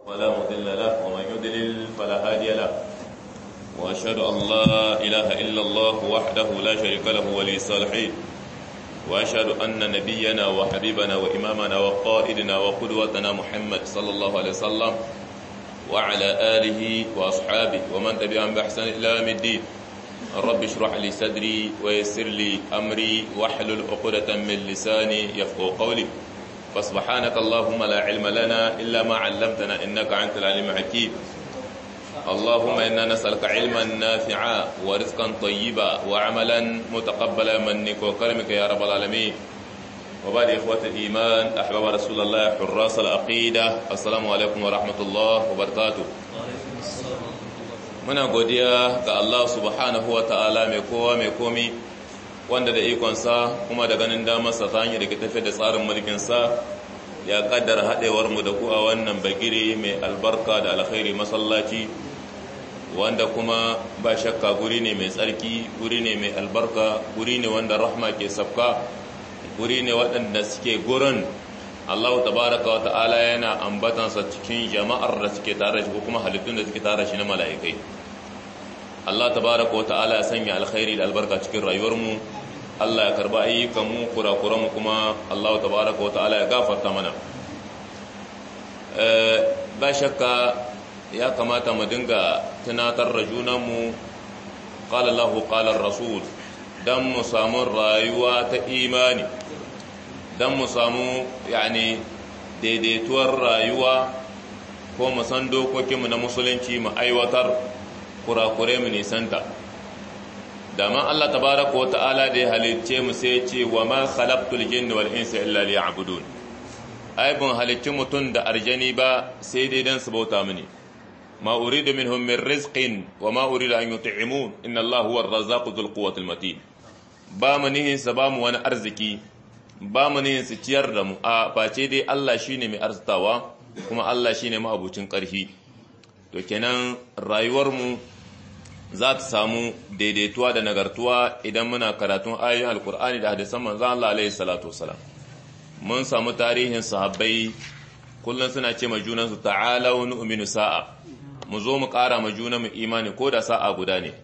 ولا مضل له ومن يضلل فلا هادي له وأشهد أن لا إله إلا الله وحده لا شريك له ولي الصالحين وأشهد أن نبينا وحبيبنا وإمامنا وقائدنا وقدوتنا محمد صلى الله عليه وسلم وعلى آله وأصحابه ومن تبعهم بإحسان إلى يوم الدين رب اشرح لي صدري ويسر لي أمري واحلل عقدة من لساني يفقهوا قولي فسبحانك اللهم لا علم لنا إلا ما علمتنا إنك أنت العليم الحكيم اللهم إنا نسألك علما نافعا ورزقا طيبا وعملا متقبلا منك وكرمك يا رب العالمين وبعد إخوة الإيمان أحباب رسول الله حراس العقيدة السلام عليكم ورحمة الله وبركاته muna godiya ga Allah subhanahu wa ta'ala mai kowa mai komi wanda da ikonsa kuma da ganin damarsa ta hanyar da ke tafi da tsarin mulkinsa ya kaddara haɗewar mu da ku a wannan bagire mai albarka da alkhairi masallaci wanda kuma ba shakka guri ne mai tsarki guri ne mai albarka guri ne wanda rahma ke sabka guri ne waɗanda suke gurin Allah tabaraka wa ta'ala yana ambatansa cikin jama'ar da suke tare shi ko kuma halittun da suke tare shi na mala'ikai Allah tabaraka wa ta'ala ya sanya alkhairi da albarka cikin rayuwarmu Allah ya karba ayyukanmu kurakuranmu kuma Allah tabaraka wa ta'ala ya gafarta mana ba shakka ya kamata mu dinga tunatar da junanmu qala Allahu qala rasul dan mu samu rayuwa ta imani dan mu samu yani daidaituwar rayuwa ko mu san dokokinmu na musulunci mu aiwatar kurakure mu nisanta dama Allah tabaraka wa ta'ala da ya halicce mu sai ce wa ma khalaqtul jinna wal insa illa liya'budun ai bun halicci mutun da arjani ba sai dai dan su bauta mini ma uridu minhum min rizqin wa ma uridu an yut'imun inna Allah huwa ar-razzaqu dhul quwwati al-matin ba mu nihin sa ba mu wani arziki ba mu nihin su ciyar da mu a face dai Allah shine mai arzitawa kuma Allah shine ma'abucin ƙarfi to kenan rayuwar mu za ta samu daidaituwa da nagartuwa idan muna karatun ayoyin alkur'ani da hadisan manzon Allah alaihi salatu wasalam mun samu tarihin sahabbai kullum suna ce ma junansu ta'alau nu'minu sa'a mu zo mu ƙara ma juna mu imani ko da sa'a guda ne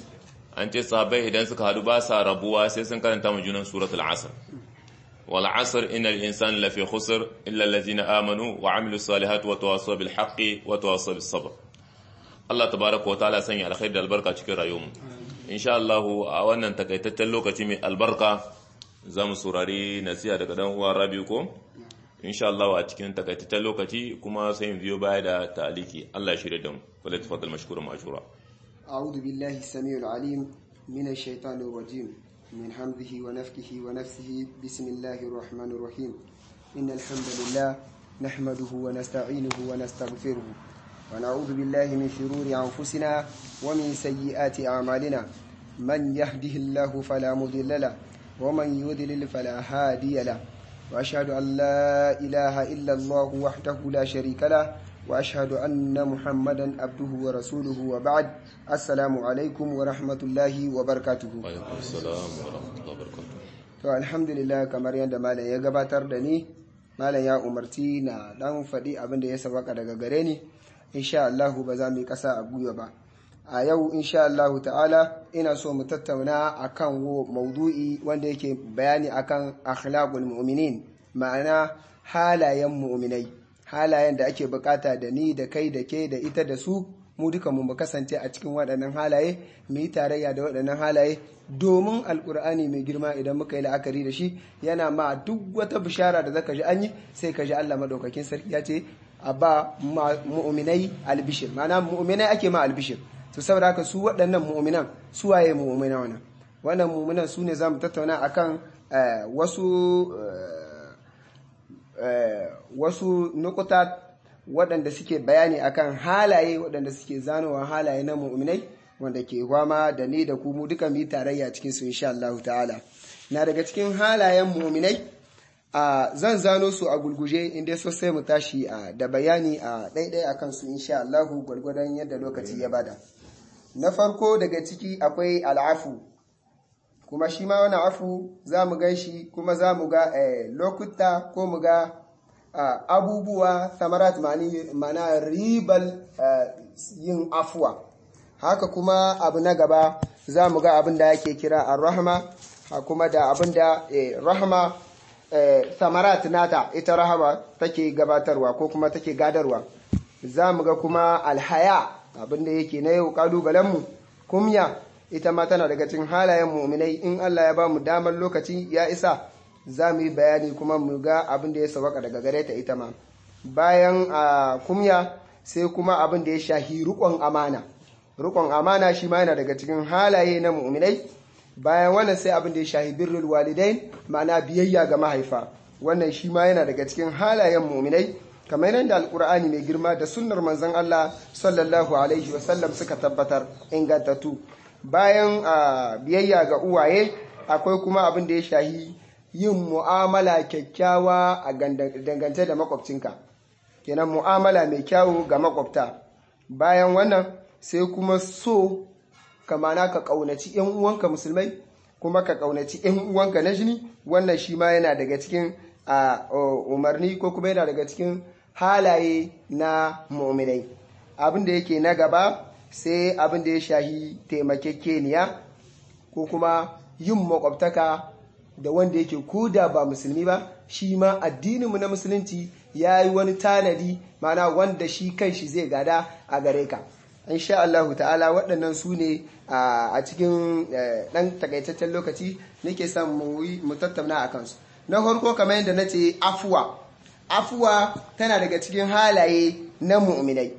an ce sahabbai idan suka hadu ba sa rabuwa sai sun karanta ma junan suratul asr wal asr innal insana lafi khusr illa allazina amanu wa amilus salihati wa tawassaw bil haqqi wa tawassaw bis sabr Allah tabaraka wa ta'ala sanya alkhairi da albarka cikin rayuwarmu insha Allah a wannan takaitaccen lokaci mai albarka za mu saurari nasiha daga dan uwa Rabiu ko insha Allah a cikin takaitaccen lokaci kuma sai mu biyo baya da ta'aliki Allah ya shirye da mu wala tafaddal mashkuran ma'jura a'udhu billahi as-sami'ul 'alim minash shaitanir rajim min hamdihi wa nafthihi wa nafsihi bismillahir rahmanir rahim innal hamdalillah nahmaduhu wa nasta'inuhu wa nastaghfiruh ونعوذ بالله من شرور أنفسنا ومن سيئات أعمالنا من يهده الله فلا مضل له ومن يضلل فلا هادي له وأشهد أن لا إله إلا الله وحده لا شريك له وأشهد أن محمدا عبده ورسوله وبعد السلام عليكم ورحمة الله وبركاته وعليكم السلام ورحمة الله وبركاته to alhamdulillah kamar yadda malam ya gabatar da ni malam ya umarci na dan faɗi abin da ya sabaka daga gare ni insha Allah ba za mu yi ƙasa a gwiwa ba a yau insha Allah ta'ala ina so mu tattauna akan maudu'i wanda yake bayani akan akhlaqul mu'minin ma'ana halayen mu'minai halayen da ake bukata da ni da kai da ke da ita da su mu duka mu kasance a cikin waɗannan halaye mu yi tarayya da waɗannan halaye domin alkur'ani mai girma idan muka yi la'akari da shi yana ma duk wata bishara da zaka ji an yi sai ka ji Allah madaukakin sarki ya ce a ba mu'minai albishir mana mu'minai ake ma albishir to saboda haka su waɗannan mu'minan su waye mu'mina wannan wannan mu'minan su ne zamu tattauna akan wasu wasu nukuta waɗanda suke bayani akan halaye waɗanda suke zanowa halaye na mu'minai wanda ke gwama da ni da ku mu duka mu tarayya cikin su insha Allah ta'ala na daga cikin halayen mu'minai a zan zano su a gulguje inda so sai mu tashi a da bayani a ɗaiɗai a kansu insha Allahu gwargwadon yadda lokaci ya bada na farko daga ciki akwai al'afu kuma shi ma wani afu za mu gan shi kuma za mu ga lokuta ko mu ga abubuwa samarat mana ribal yin afuwa haka kuma abu na gaba za mu ga abin da yake kira ar-rahma kuma da abin da rahma samarat nata ita rahama take gabatarwa ko kuma take gadarwa za mu ga kuma alhaya abin da yake na yau kalubalenmu kumya ita ma tana daga cikin halayen mu'minai in Allah ya ba mu damar lokaci ya isa za mu yi bayani kuma mu ga abin da ya sawaka daga gare ta ita ma bayan a kumya sai kuma abin da ya shahi rukon amana rukon amana shi ma yana daga cikin halaye na mu'minai bayan wannan sai abin da ya shahi birrul walidain ma'ana biyayya ga mahaifa wannan shi ma yana daga cikin halayen mu'minai kamar yadda alkur'ani mai girma da sunnar manzon Allah sallallahu alaihi wasallam suka tabbatar ingantattu bayan biyayya ga uwaye akwai kuma abin da ya shahi yin mu'amala kyakkyawa a dangance da makwabcinka kenan mu'amala mai kyawu ga makwabta bayan wannan sai kuma so kamana ka kaunaci yan uwanka musulmai kuma ka kaunaci yan uwanka na jini wannan shi ma yana daga cikin umarni ko kuma yana daga cikin halaye na mu'minai abin da yake na gaba sai abin da ya shahi taimakekeniya ko kuma yin makwabtaka da wanda yake koda ba musulmi ba shi ma addininmu na musulunci ya yi wani tanadi mana wanda shi kan shi zai gada a gare ka insha Allah ta'ala waɗannan su ne a cikin ɗan takaitaccen lokaci nake son mu tattauna a kansu na farko kamar yadda na ce afuwa afuwa tana daga cikin halaye na mu'minai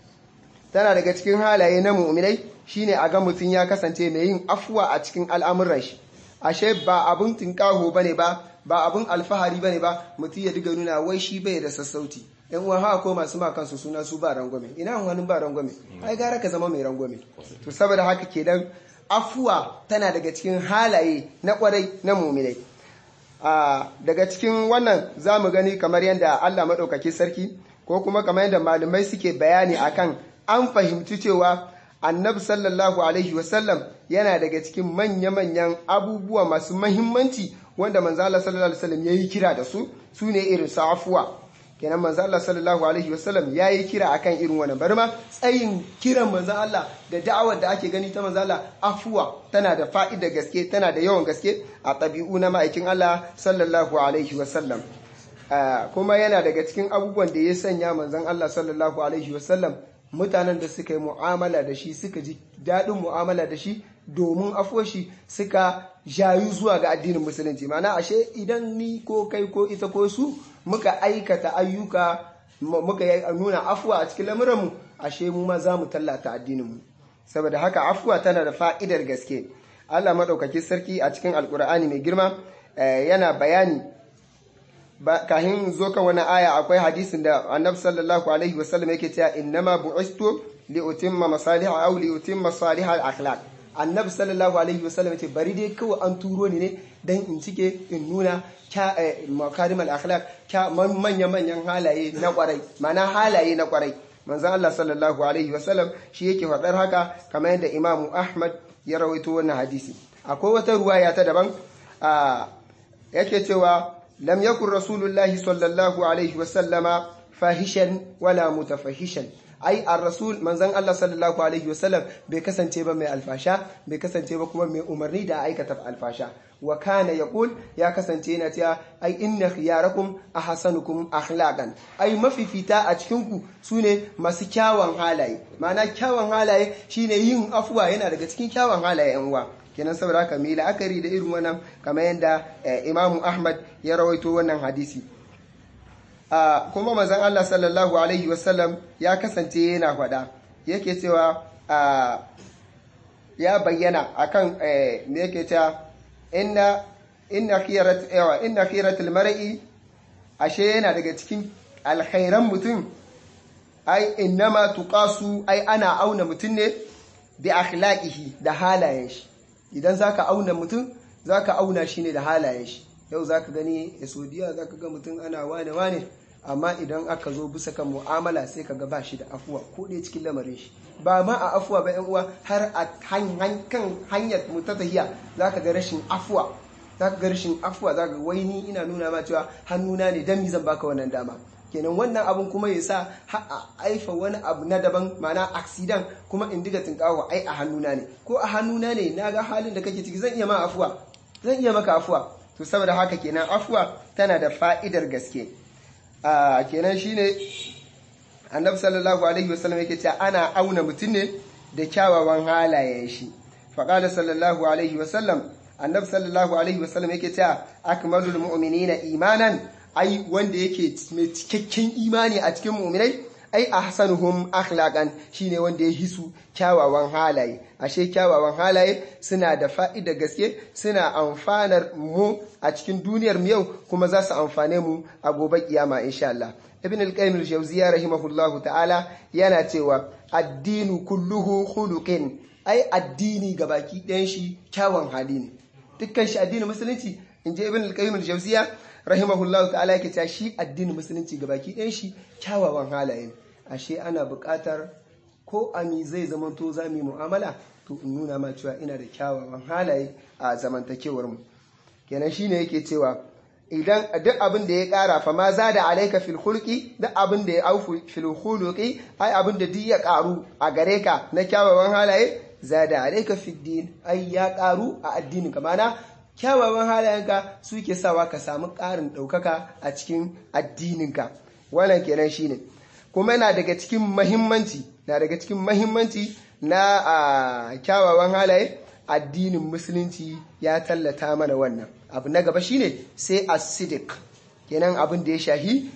tana daga cikin halaye na mu'minai shine a ga mutum ya kasance mai yin afuwa a cikin al'amuran shi ashe ba abun tinkaho bane ba ba abun alfahari bane ba mutum ya diga nuna wai shi bai da sassauci yan uwan haka ko masu ma kansu suna su ba rangwame ina wani ba rangwame ai gara ka zama mai rangwame to saboda haka kenan afuwa tana daga cikin halaye na kwarai na mu'minai daga cikin wannan za mu gani kamar yadda Allah maɗaukaki sarki ko kuma kamar yadda malamai suke bayani akan an fahimci cewa annabi sallallahu alaihi wasallam yana daga cikin manya-manyan abubuwa masu mahimmanci wanda manzala sallallahu alaihi wasallam ya yi kira da su su ne irin su afuwa kenan manzala sallallahu alaihi wasallam ya yi kira akan irin wannan bari ma tsayin kiran manzan Allah da da'awar da ake gani ta manzala afuwa tana da fa'ida gaske tana da yawan gaske a ɗabi'u na ma'aikin Allah sallallahu alaihi wasallam kuma yana daga cikin abubuwan da ya sanya manzan Allah sallallahu alaihi wasallam mutanen da suka yi mu'amala da shi suka ji daɗin mu'amala da shi domin afoshi suka jayu zuwa ga addinin musulunci mana ashe idan ni ko kai ko ita ko su muka aikata ayyuka muka nuna afuwa a cikin lamuranmu ashe mu ma za mu tallata addininmu saboda haka afuwa tana da fa'idar gaske Allah maɗaukaki sarki a cikin alkur'ani mai girma yana bayani kahin zo kan wani aya akwai hadisin da annabi sallallahu alaihi wasallam yake cewa innama bu'istu li utimma masalih aw li utimma salih al akhlaq annabi sallallahu alaihi wasallam yace bari dai kawai an turo ni ne dan in cike in nuna kya makarim al akhlaq kya manyan manyan halaye na kwarai mana halaye na kwarai manzon Allah sallallahu alaihi wasallam shi yake faɗar haka kamar yadda Imam Ahmad ya rawaito wannan hadisi akwai wata ruwaya ta daban yake cewa لم يكن رسول الله صلى الله عليه وسلم فاحشا ولا متفحشا ai ar-rasul manzon Allah sallallahu alaihi wasallam bai kasance ba mai alfasha bai kasance ba kuma mai umarni da aikata alfasha wa kana yaqul ya kasance yana cewa ai inna khiyarakum ahsanukum akhlaqan ai mafifita a cikin ku sune masu kyawun halaye ma'ana kyawun halaye shine yin afuwa yana daga cikin kyawun halaye yan uwa kenan saboda haka mai la'akari da irin wannan kamar yadda imamu ahmad ya rawaito wannan hadisi kuma mazan allah sallallahu alaihi wasallam ya kasance yana faɗa yake cewa ya bayyana akan me yake cewa inna inna khiyarat yawa inna khiyaratul mar'i ashe yana daga cikin alkhairan mutum ai innama tuqasu ai ana auna mutum ne bi akhlaqihi da halayen shi idan za ka auna mutum za ka auna shi ne da halayen shi yau za ka gani a saudiya za ka ga mutum ana wane-wane amma idan aka zo bisa kan mu'amala sai ka ga ba shi da afuwa ko ɗaya cikin lamarin shi ba ma a afuwa ba yan uwa har a kan hanyar mu ta tahiya za ka ga rashin afuwa za ka ga rashin afuwa za ka wai ni ina nuna ma cewa hannuna ne dan mi zan baka wannan dama kenan wannan abun kuma ya sa a aifa wani abu na daban mana aksidan kuma in diga tinkawa ai a hannuna ne ko a hannuna ne na ga halin da kake ciki zan iya ma afuwa zan iya maka afuwa to saboda haka kenan afuwa tana da fa'idar gaske a kenan shine annabi sallallahu alaihi wasallam yake cewa ana auna mutum ne da kyawawan halayen shi faqala sallallahu alaihi wasallam annabi sallallahu alaihi wasallam yake cewa akmalul mu'minina imanan ai wanda yake mai cikakken imani a cikin mu'minai ai ahsanuhum akhlaqan shine wanda ya hisu kyawawan halaye ashe kyawawan halaye suna da fa'ida gaske suna amfanar mu a cikin duniyar mu yau kuma za su amfane mu a gobe kiyama insha Allah ibn al-qayyim al-jawziyya rahimahullahu ta'ala yana cewa addinu kulluhu khuluqin ai addini gabaki ɗayan shi kyawun hali ne dukkan shi addinin musulunci inji ibn al-qayyim al-jawziyya rahimahullahu ta'ala yake cewa shi addinin musulunci gabaki ɗayan shi kyawawan halaye ashe ana buƙatar ko ami zai zamanto za mu yi mu'amala to in nuna ma cewa ina da kyawawan halaye a zamantakewar mu kenan shine yake cewa idan duk abin da ya ƙara fa ma za da alaika fil hulki duk abin da ya aufu fil huluki ai abin da duk ya ƙaru a gare ka na kyawawan halaye za da alaika fil din ai ya ƙaru a addinin ka mana kyawawan halayenka suke sawa ka samu ƙarin ɗaukaka a cikin addininka wannan kenan shine kuma yana daga cikin mahimmanci na daga cikin mahimmanci na kyawawan halaye addinin musulunci ya tallata mana wannan abu na gaba shine sai asidik kenan abin da ya shahi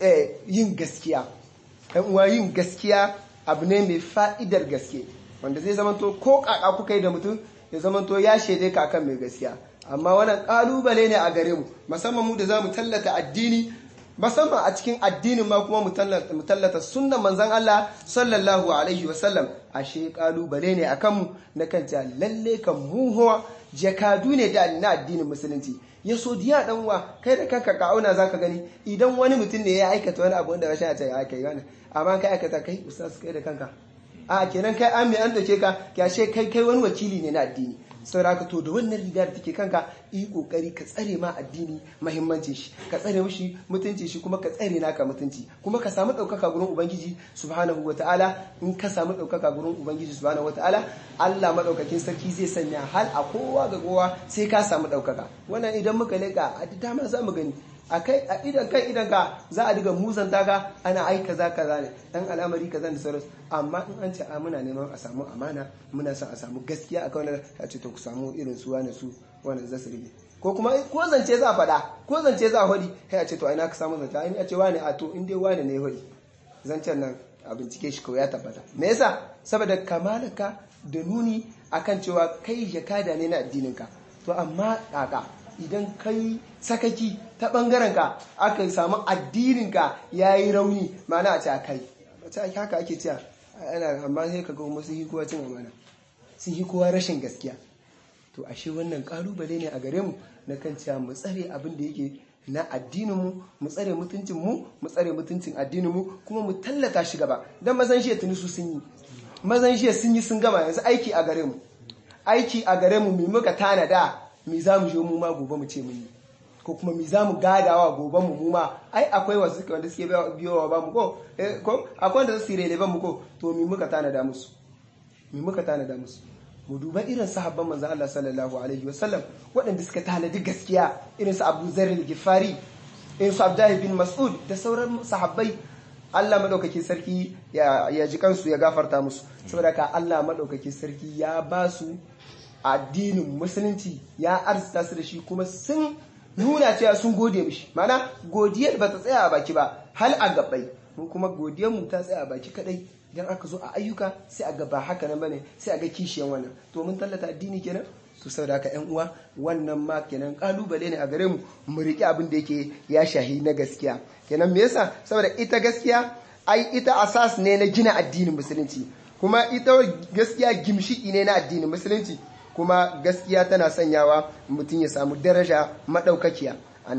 yin gaskiya ɗan uwa yin gaskiya abu ne mai fa'idar gaske wanda zai zamanto ko kaka kuka yi da mutum ya zamanto ya shaide ka kan mai gaskiya amma wannan kalubale ne a gare mu musamman mu da za mu tallata addini musamman a cikin addinin ma kuma mu tallata sunnan manzon Allah sallallahu alaihi wasallam ashe kalubale ne akan mu na kan ta lalle kan mu huwa jakadu ne da na addinin musulunci ya so diya dan uwa kai da kanka ka auna zaka gani idan wani mutum ne ya aikata wani abu wanda rashin a ce ya kai wani amma kai aikata kai ustaz kai da kanka a kenan kai an mai an dauke ka kyashe kai kai wani wakili ne na addini sauraka to da wannan riga da take kanka yi kokari ka tsare ma addini muhimmancin shi ka tsare mishi mutunci shi kuma ka tsare naka mutunci kuma ka samu daukaka gurin ubangiji subhanahu wataala in ka samu daukaka gurin ubangiji subhanahu wataala Allah madaukakin sarki zai sanya hal a kowa ga kowa sai ka samu daukaka wannan idan muka leka a dama za mu gani a kai a idan kai idan ka za a diga muzanta ka ana ai kaza kaza ne dan al'amari kaza da sauransu amma in an ce a muna neman a samu amana muna son a samu gaskiya a kawai a ce to ku samu irin su wani su wani zasu rige ko kuma ko zance za a faɗa ko zance za a hodi kai a ce to ina ka samu zance ai a ce wani a to in dai wani ne hodi zancen nan a bincike shi kawai ya tabbata me yasa saboda kamalaka da nuni akan cewa kai jakada ne na addinin ka to amma kaka idan kai sakaki ta ɓangarenka aka samu addininka ya yi rauni mana a ce a kai wace haka ake cewa ana amma sai ka kuma sun yi kowa cin amana sun yi kowa rashin gaskiya to ashe wannan ƙalubale ne a gare mu na kan cewa mu tsare abin da yake na addininmu mu tsare mutuncinmu mu tsare mutuncin addininmu kuma mu tallata shi gaba don mazan shi tuni su sun yi mazan shi sun yi sun gama yanzu aiki a gare mu aiki a gare mu mai muka tanada mi za mu je mu ma gobe mu ce mun yi ko kuma mi za mu gadawa gobe mu mu ma ai akwai wasu suke wanda suke biyowa ba mu ko ko akwai wanda su rele ba mu ko to mi muka tanada musu mi muka tanada musu mu duba irin sahabban manzon Allah sallallahu alaihi wasallam waɗanda suka tanadi gaskiya irin su Abu Zar al-Ghifari irin su Abdullah bin Mas'ud da sauran sahabbai Allah madaukakin sarki ya ji kansu ya gafarta musu saboda ka Allah madaukakin sarki ya ba su addinin musulunci ya arzita su da shi kuma sun nuna cewa sun gode mishi mana godiyar ba ta tsaya a baki ba hal a gabai mun kuma godiyar mu ta tsaya a baki kadai idan aka zo a ayyuka sai a gaba haka nan bane sai a ga kishiyan wannan to mun tallata addini kenan to saboda haka ƴan uwa wannan ma kenan kalubale ne a gare mu mu riƙe abin da yake ya shahi na gaskiya kenan me yasa saboda ita gaskiya ai ita asas ne na gina addinin musulunci kuma ita gaskiya gimshiki ne na addinin musulunci kuma gaskiya tana sanyawa mutum ya samu daraja madaukakiya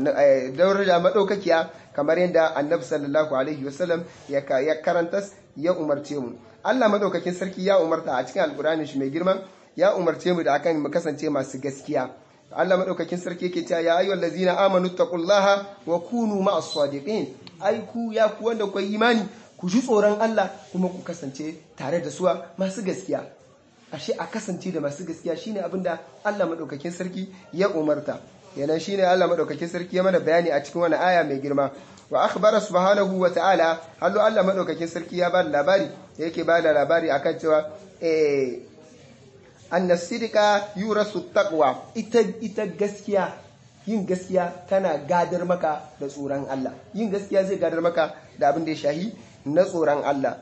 daraja madaukakiya kamar yadda annabi sallallahu alaihi wasallam ya karanta ya umarce mu Allah madaukakin sarki ya umarta a cikin alkurani shi mai girma ya umarce mu da akan mu kasance masu gaskiya Allah madaukakin sarki yake cewa ya ayyuhal ladzina amanu taqullaha wa kunu ma'as sadiqin ai ku ya ku wanda ku imani ku ji tsoron Allah kuma ku kasance tare da suwa masu gaskiya ashe a kasance da masu gaskiya shine abinda Allah madaukakin sarki ya umarta yana shine Allah madaukakin sarki ya mana bayani a cikin wani aya mai girma wa akhbara subhanahu wa ta'ala hallo Allah madaukakin sarki ya bada labari yake bada labari akan cewa eh annas sidqa yurasu taqwa ita ita gaskiya yin gaskiya tana gadar maka da tsoron Allah yin gaskiya zai gadar maka da abin da ya shahi na tsoron Allah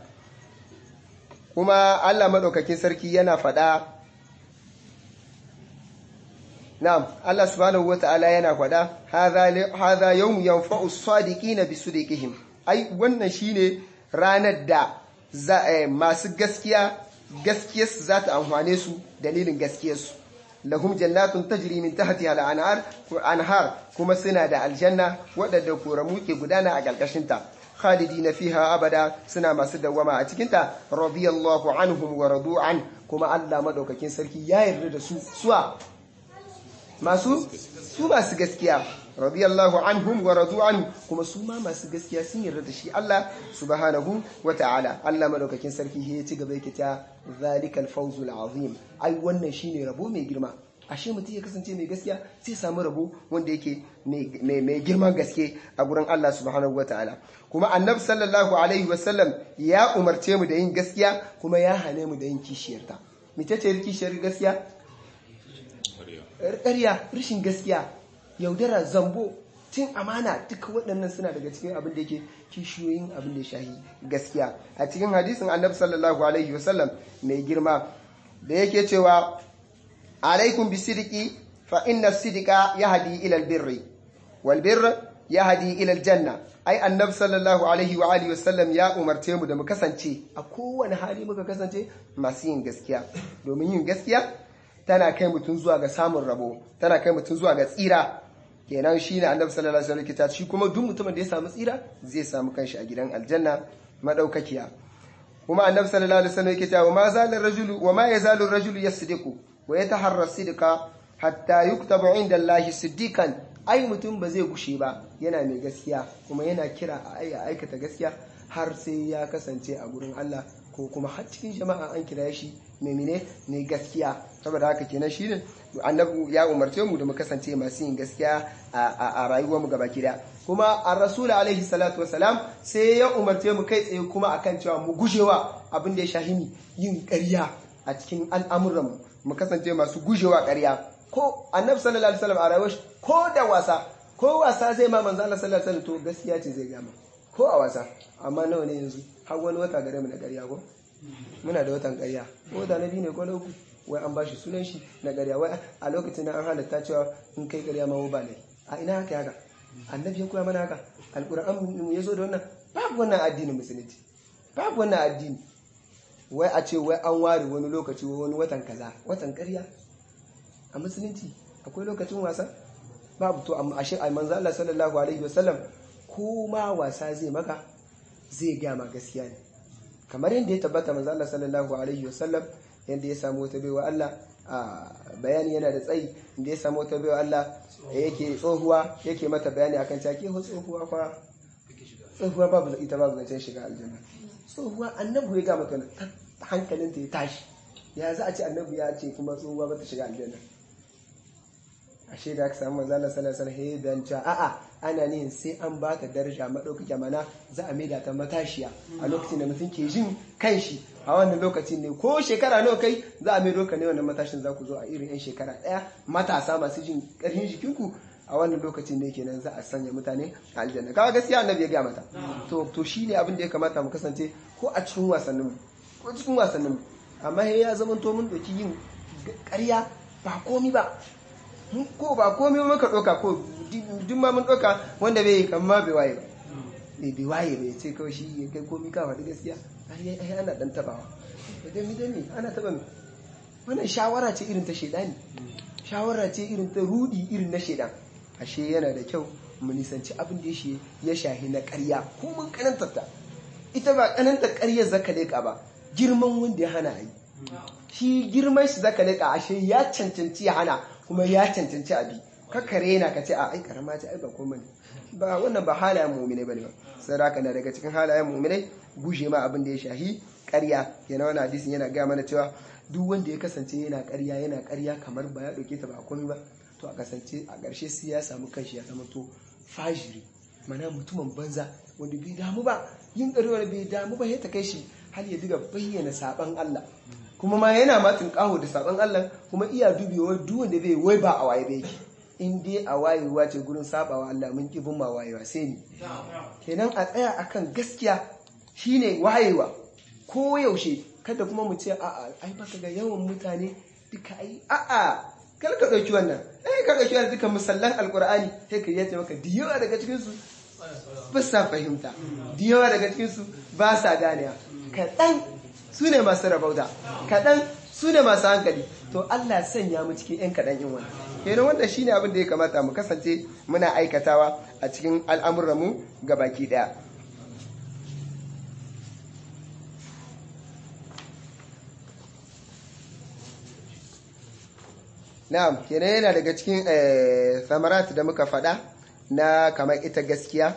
kuma Allah madaukakin sarki yana faɗa Na'am, Allah subhanahu wa ta'ala yana kwada, haza yau yanfa'u sadiqina bi sudiqihim. Ai, wannan shine ranar da masu gaskiya, gaskiyarsu za ta amfane su dalilin gaskiyarsu. Lahum jannatun tajri min tahtiha al-anhar anhar kuma suna da aljanna waɗanda koramu ke gudana a ƙarƙashinta. khalidina fiha abada suna masu dawwama a cikinta radiyallahu anhum wa radu an kuma Allah madaukakin sarki ya yarda da su suwa masu su masu gaskiya radiyallahu anhum wa radu an kuma su ma masu gaskiya sun yarda da shi Allah subhanahu wa ta'ala Allah madaukakin sarki ya ci gaba yake ta zalikal fawzul azim ai wannan shine rabo mai girma ashe mutum ya kasance mai gaskiya sai samu rabo wanda yake mai girman gaske a gurin Allah subhanahu wa ta'ala kuma annab sallallahu alaihi wasallam ya umarce mu da yin gaskiya kuma ya hane mu da yin kishiyarta mace ce kishiyar gaskiya ƙarya rashin gaskiya yaudara zambo cin amana duka waɗannan suna daga cikin abin da yake kishiyoyin abin da shahi gaskiya a cikin hadisin annabi sallallahu alaihi wasallam mai girma da yake cewa alaikum bisidiki fa inna sidika yahdi ila albirri wal birr yahdi ila aljanna ai annabi sallallahu alaihi wa alihi wasallam ya umarce mu da mu kasance a kowane hali muka kasance masu yin gaskiya domin yin gaskiya tana kai mutum zuwa ga samun rabo tana kai mutum zuwa ga tsira kenan shi ne annabi sallallahu alaihi wasallam shi kuma duk mutumin da ya samu tsira zai samu kanshi a gidan aljanna madaukakiya kuma annabi sallallahu alaihi wasallam yake cewa ma zalal rajulu wa ma yazalu rajulu yasdiqu wa yataharra sidqa hatta yuktabu inda Allah siddiqan ai mutum ba zai gushe ba yana mai gaskiya kuma yana kira a aikata gaskiya har sai ya kasance a gurin Allah ko kuma har cikin jama'a an kira shi mai mene mai gaskiya saboda haka kenan shi ne annabi ya umarce mu da mu kasance masu yin gaskiya a rayuwar mu gaba kida kuma a rasul alaihi salatu wasalam sai ya umarce mu kai tsaye kuma akan cewa mu gujewa abin da ya shahimi yin ƙarya a cikin al'amuran mu mu kasance masu gujewa ƙarya ko annabi sallallahu alaihi wasallam a rayuwar ko da wasa ko wasa zai ma manzo Allah sallallahu alaihi wasallam to gaskiya ce zai gama ko a wasa amma nawa ne yanzu har wani wata gare mu na ƙarya ko muna da watan ƙarya wata na biyu ne ko na uku wai an bashi sunan shi na ƙarya wai a lokacin da an halatta cewa in kai ƙarya ma ba ne a ina haka haka annabi ya koya mana haka alƙur'an ya zo da wannan babu wannan addinin musulunci babu wannan addini wai a ce wai an ware wani lokaci wani watan kaza watan ƙarya a musulunci akwai lokacin wasa babu to amma ashe a manzo Allah sallallahu alaihi wasallam ko ma wasa zai maka zai gaya ma gaskiya ne kamar yadda ya tabbata manzo Allah sallallahu alaihi wasallam yadda ya samu wata baiwa Allah a bayani yana da tsayi da ya samu wata baiwa Allah yake tsohuwa yake mata bayani akan cewa ke tsohuwa fa tsohuwa babu ita babu zancen shiga aljanna tsohuwa annabi ya ga mata hankalinta ya tashi ya za a ce annabi ya ce kuma tsohuwa ba ta shiga aljanna ashe da aka samu manzo Allah sallallahu alaihi wasallam dan a'a ana nihin sai an ba ta daraja madaukaki mana za a maida ta matashiya a lokacin da mutum ke jin kanshi a wannan lokacin ne ko shekara nawa kai za a maido ka ne wannan matashin za ku zo a irin yan shekara daya matasa masu jin karfin jikinku a wannan lokacin ne kenan za a sanya mutane a aljanna kaga gaskiya annabi ya gaya mata to to shine abin da ya kamata mu kasance ko a cikin wasannin mu ko cikin wasannin mu amma ya zama to mun doki yin ƙarya ba komi ba ko ba komai maka ɗauka ko duk ma mun ɗauka wanda bai yi kama bai waye ba bai waye bai ce kawai shi ya kai komi ka faɗi gaskiya ai ana ɗan tabawa idan mi dami ana taba mi wannan shawara ce irin ta shaidani shawara ce irin ta rudi irin na shaidan ashe yana da kyau mu nisanci abin da ya shahi na ƙarya ko mun kanantar ta ita ba kanantar ƙaryar zaka leƙa ba girman wanda ya hana yi shi girman shi zaka leƙa ashe ya cancanci ya hana kuma ya cancanci abi kakkare na ka ce a ai karama ce ai ba komai ba wannan ba halayen mu'mine bane ba sadaka na daga cikin halayen mu'mine guje ma abin da ya shahi ƙarya yana wani hadisin yana gaya mana cewa duk wanda ya kasance yana ƙarya yana ƙarya kamar ba ya ɗauke ta ba a komai ba to a kasance a ƙarshe sai ya samu kanshi ya zama to fajiri mana mutumin banza wanda bai damu ba yin ƙarewar bai damu ba ya ta kai shi har ya diga bayyana saban Allah kuma ma yana matin ƙaho da saban Allah kuma iya dubewa duk wanda bai wai ba a waye ba yake in dai a wayewa ce gurin sabawa Allah mun ki bin ma wayewa sai ni kenan a tsaya akan gaskiya shine wayewa ko yaushe kada kuma mu ce a'a ai baka ga yawan mutane duka ai a'a kar ka dauki wannan eh ka dauki wannan duka musallan alqur'ani sai ka yace maka diyawa daga cikin su ba sa fahimta diyawa daga cikin su ba sa ganewa kadan su ne masu rabauta kadan su ne masu hankali to Allah sanya mu cikin yan kadan yin wannan kenan wanda shine abin da ya kamata mu kasance muna aikatawa a cikin al'amuran mu gabaki daya na'am kenan yana daga cikin samarat da muka faɗa na kamar ita gaskiya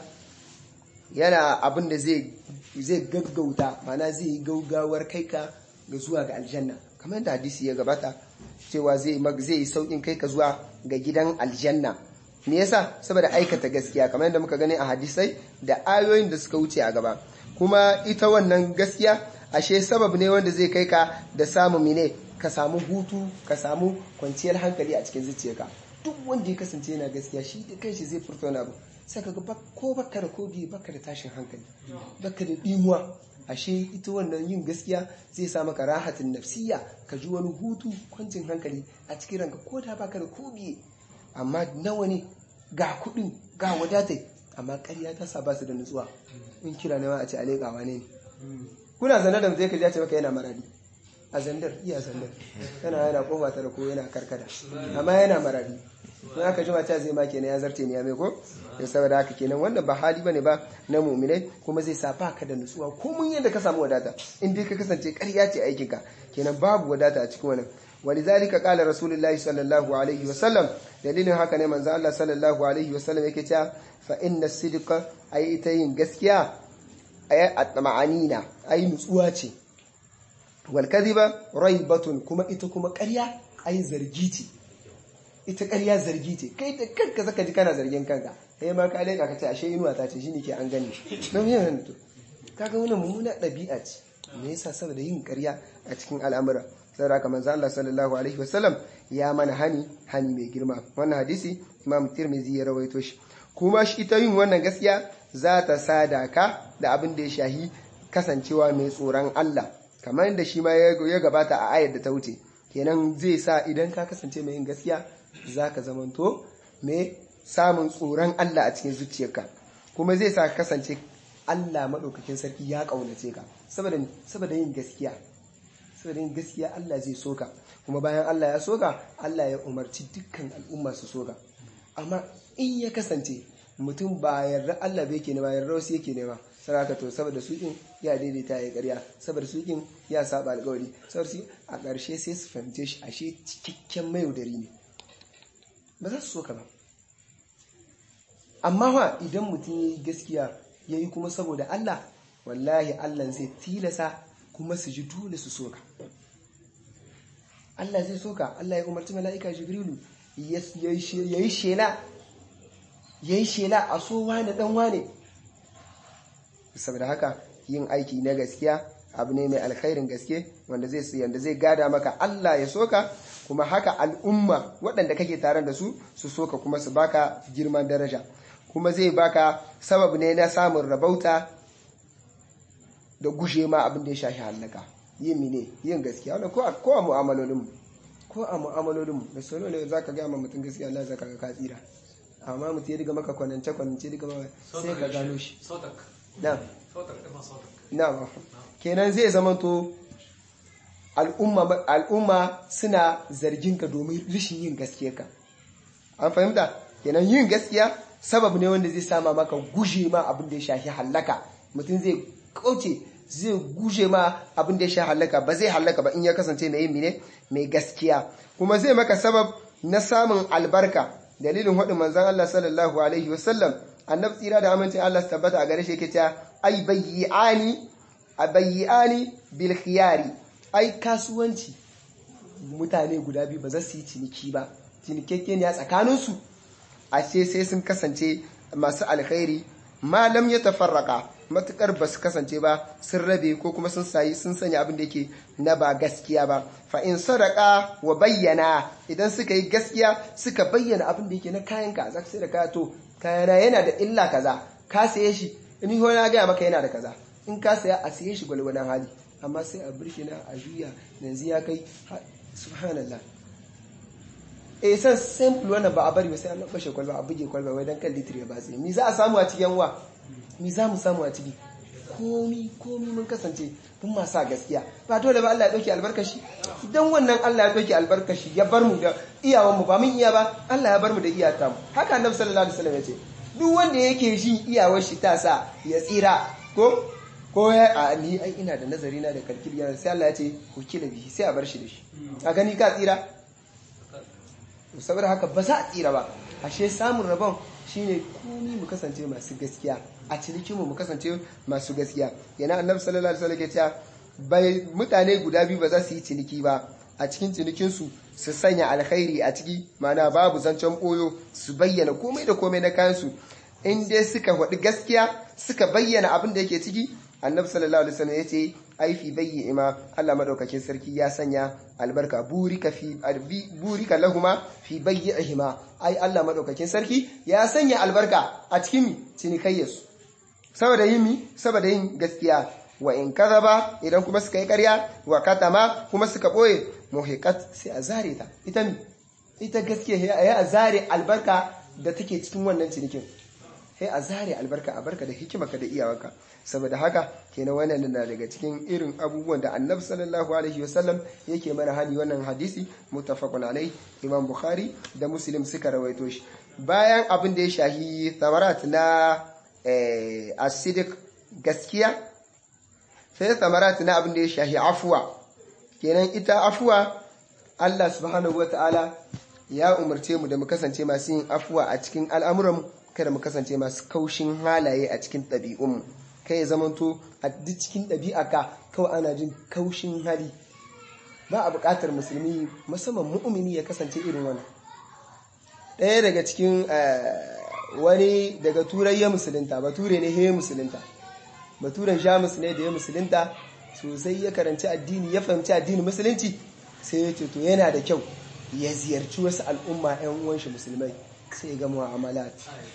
yana abin da zai gaggauta mana zai yi gaugawar kai ka ga zuwa ga aljanna kamar yadda hadisi ya gabata cewa zai yi sauƙin kai ka zuwa ga gidan aljanna me yasa saboda aikata gaskiya kamar yadda muka gani a hadisai da ayoyin da suka wuce a gaba kuma ita wannan gaskiya ashe sabab ne wanda zai kai ka da samun mine ka samu hutu ka samu kwanciyar hankali a cikin zuciyarka duk wanda ya kasance yana gaskiya shi da kanshi zai furta wani abu sai ka ga ko baka da kogi baka da tashin hankali baka da dimuwa ashe ita wannan yin gaskiya zai sa maka rahatin nafsiya ka ji wani hutu kwancin hankali a cikin ranka ko da baka da kogi amma nawa ne ga kuɗin ga wadatai amma ƙarya ta sa ba su da nutsuwa in kira ne ma a ce alekawa ne kuna zanar da mutum ka ce maka yana maradi a zandar iya zandar yana yana kofa tara ko yana karkada amma yana maradi in aka jima ta zai ma kenan ya zarte ne ya mai ko ya saboda haka kenan wannan ba hali bane ba na mu'minai kuma zai sa ka da nutsuwa ko mun yadda ka samu wadata in dai ka kasance ƙarya ce aikin ka kenan babu wadata a cikin wannan ولذلك قال رسول الله صلى الله عليه وسلم دليل haka ne manzo Allah sallallahu alaihi wasallam yake cewa fa inna sidqa ay ita yin gaskiya ay at-ma'anina ay nutsuwa ce wal kadhiba raibatun kuma ita kuma ƙarya ai zargi ce ita ƙarya zargi ce kai da kanka zaka ji kana zargin kanka kai ma ka leka ka ce ashe inuwa ta ce shine ke an gani don yin hannu kaga wannan mummuna ɗabi'a ce me yasa saboda yin ƙarya a cikin al'amura saboda kamar manzo Allah sallallahu alaihi wasallam ya mana hani hani mai girma wannan hadisi Imam Tirmidhi ya rawaito shi kuma shi ita yin wannan gaskiya za ta sadaka da abin da ya shahi kasancewa mai tsoron Allah kamar da shi ma ya gabata a ayar da ta wuce kenan zai sa idan ka kasance mai yin gaskiya za ka zamanto mai samun tsoron Allah a cikin zuciyarka kuma zai sa ka kasance Allah maɗaukakin sarki ya ƙaunace ka saboda yin gaskiya saboda yin gaskiya Allah zai soka kuma bayan Allah ya soka Allah ya umarci dukkan al'umma su soka amma in ya kasance mutum ba yarda Allah bai ke nema yarda wasu yake nema saraka to saboda su in ya daidaita ya karya saboda su in ya saba alƙawari saboda su a ƙarshe sai su fahimce shi ashe cikakken mayaudari ne ba za su soka ba amma wa idan mutum ya yi gaskiya ya yi kuma saboda Allah wallahi Allah zai tilasa kuma su ji dole su soka Allah zai soka Allah ya umarci mala'ika jibrilu ya yi shela ya yi shela a so wane dan wane saboda haka yin aiki na gaskiya abu ne mai alkhairin gaske wanda zai yanda zai gada maka Allah ya soka kuma haka al'umma waɗanda kake tare da su su soka kuma su baka girman daraja kuma zai baka sabab ne na samun rabauta da gushe ma abin da ya shafi hallaka yin mine yin gaskiya wannan ko a ko a mu'amalolinmu ko a mu'amalolinmu da solo ne zaka ga ma mutum gaskiya Allah zaka ga ka tsira amma mutum ya diga maka kwanance kwanance diga maka sai ka gano shi na na kenan zai zamanto al'umma al'umma suna zargin ka domin rishin yin gaskiya ka an fahimta kenan yin gaskiya sabab ne wanda zai sama maka guje ma abin da ya shafi hallaka mutum zai kauce zai guje ma abin da ya sha halaka ba zai halaka ba in ya kasance mai yin ne mai gaskiya kuma zai maka sabab na samun albarka dalilin hadin manzon Allah sallallahu alaihi wasallam annabi tsira da amincin Allah su tabbata a gare shi yake cewa ai bayyani abayyani bil khiyari ai kasuwanci mutane guda biyu ba za su yi ciniki ba cinikekkeniya tsakaninsu a ce sai sun kasance masu alkhairi malam ya tafarraka matukar ba su kasance ba sun rabe ko kuma sun sayi sun sanya abin da yake na ba gaskiya ba fa in sadaka wa bayyana idan suka yi gaskiya suka bayyana abin da yake na kayan ka za ka sai da kaya to kayana yana da illa kaza ka saye shi in ho na gaya maka yana da kaza in ka saya a saye shi gwalgwadon hali amma sai a birkina a juya yanzu ya kai subhanallah eh san simple wannan ba a bari ba sai an bashe kwalba a buge kwalba wai dan kan litri ya batse mi za a samu a cikin wa mi za mu samu a ciki komi komi mun kasance mun masa gaskiya ba dole ba Allah ya dauke albarkashi idan wannan Allah ya dauke albarkashi ya bar mu da iyawan mu ba mun iya ba Allah ya bar mu da iyata mu haka annabi sallallahu alaihi wasallam ya ce duk wanda yake shi iyawar shi ta sa ya tsira ko ko ya a ni ai ina da nazari na da kalkiliya sai Allah ya ce ku kila bihi sai a bar shi da shi a gani ka tsira saboda haka ba za a tsira ba ashe samun rabon shine komi mu kasance masu gaskiya a cinikinmu mu kasance masu gaskiya yana annabi sallallahu alaihi wasallam ke cewa bai mutane guda biyu ba za su yi ciniki ba a cikin cinikinsu su sanya alkhairi a ciki mana babu zancen boyo su bayyana komai da komai na kayansu in dai suka faɗi gaskiya suka bayyana abin da yake ciki annabi sallallahu alaihi wasallam ya ce ai fi bayyi ima Allah madaukakin sarki ya sanya albarka burika fi burika lahuma fi bayyihima ai Allah madaukakin sarki ya sanya albarka a cikin cinikayyarsu saboda yin mi saboda yin gaskiya wa in kadaba idan kuma suka yi ƙarya wa katama kuma suka boye muhiqat sai a zare ta ita mi ita gaskiya ya a zare albarka da take cikin wannan cinikin sai a zare albarka a barka da hikimarka da iyawarka saboda haka kenan wannan na daga cikin irin abubuwan da annabi sallallahu alaihi wasallam yake mana hani wannan hadisi muttafaqun alai imam bukhari da muslim suka rawaito shi bayan abin da ya shahi thamarat na asidik gaskiya sai thamarat na abin da ya shahi afuwa kenan ita afuwa Allah subhanahu wataala ya umarce mu da mu kasance masu yin afuwa a cikin al'amuranmu kada mu kasance masu kaushin halaye a cikin ɗabi'unmu kai ya zamanto a duk cikin ɗabi'aka kawai ana jin kaushin hali ba a buƙatar musulmi musamman mu'mini ya kasance irin wani ɗaya daga cikin wani daga turai ya musulunta bature ne ya musulunta baturen jamus ne da ya musulunta sosai ya karanci addini ya fahimci addini musulunci sai ya ce to yana da kyau ya ziyarci wasu al'umma 'yan uwan shi musulmai sai ga mu'amalat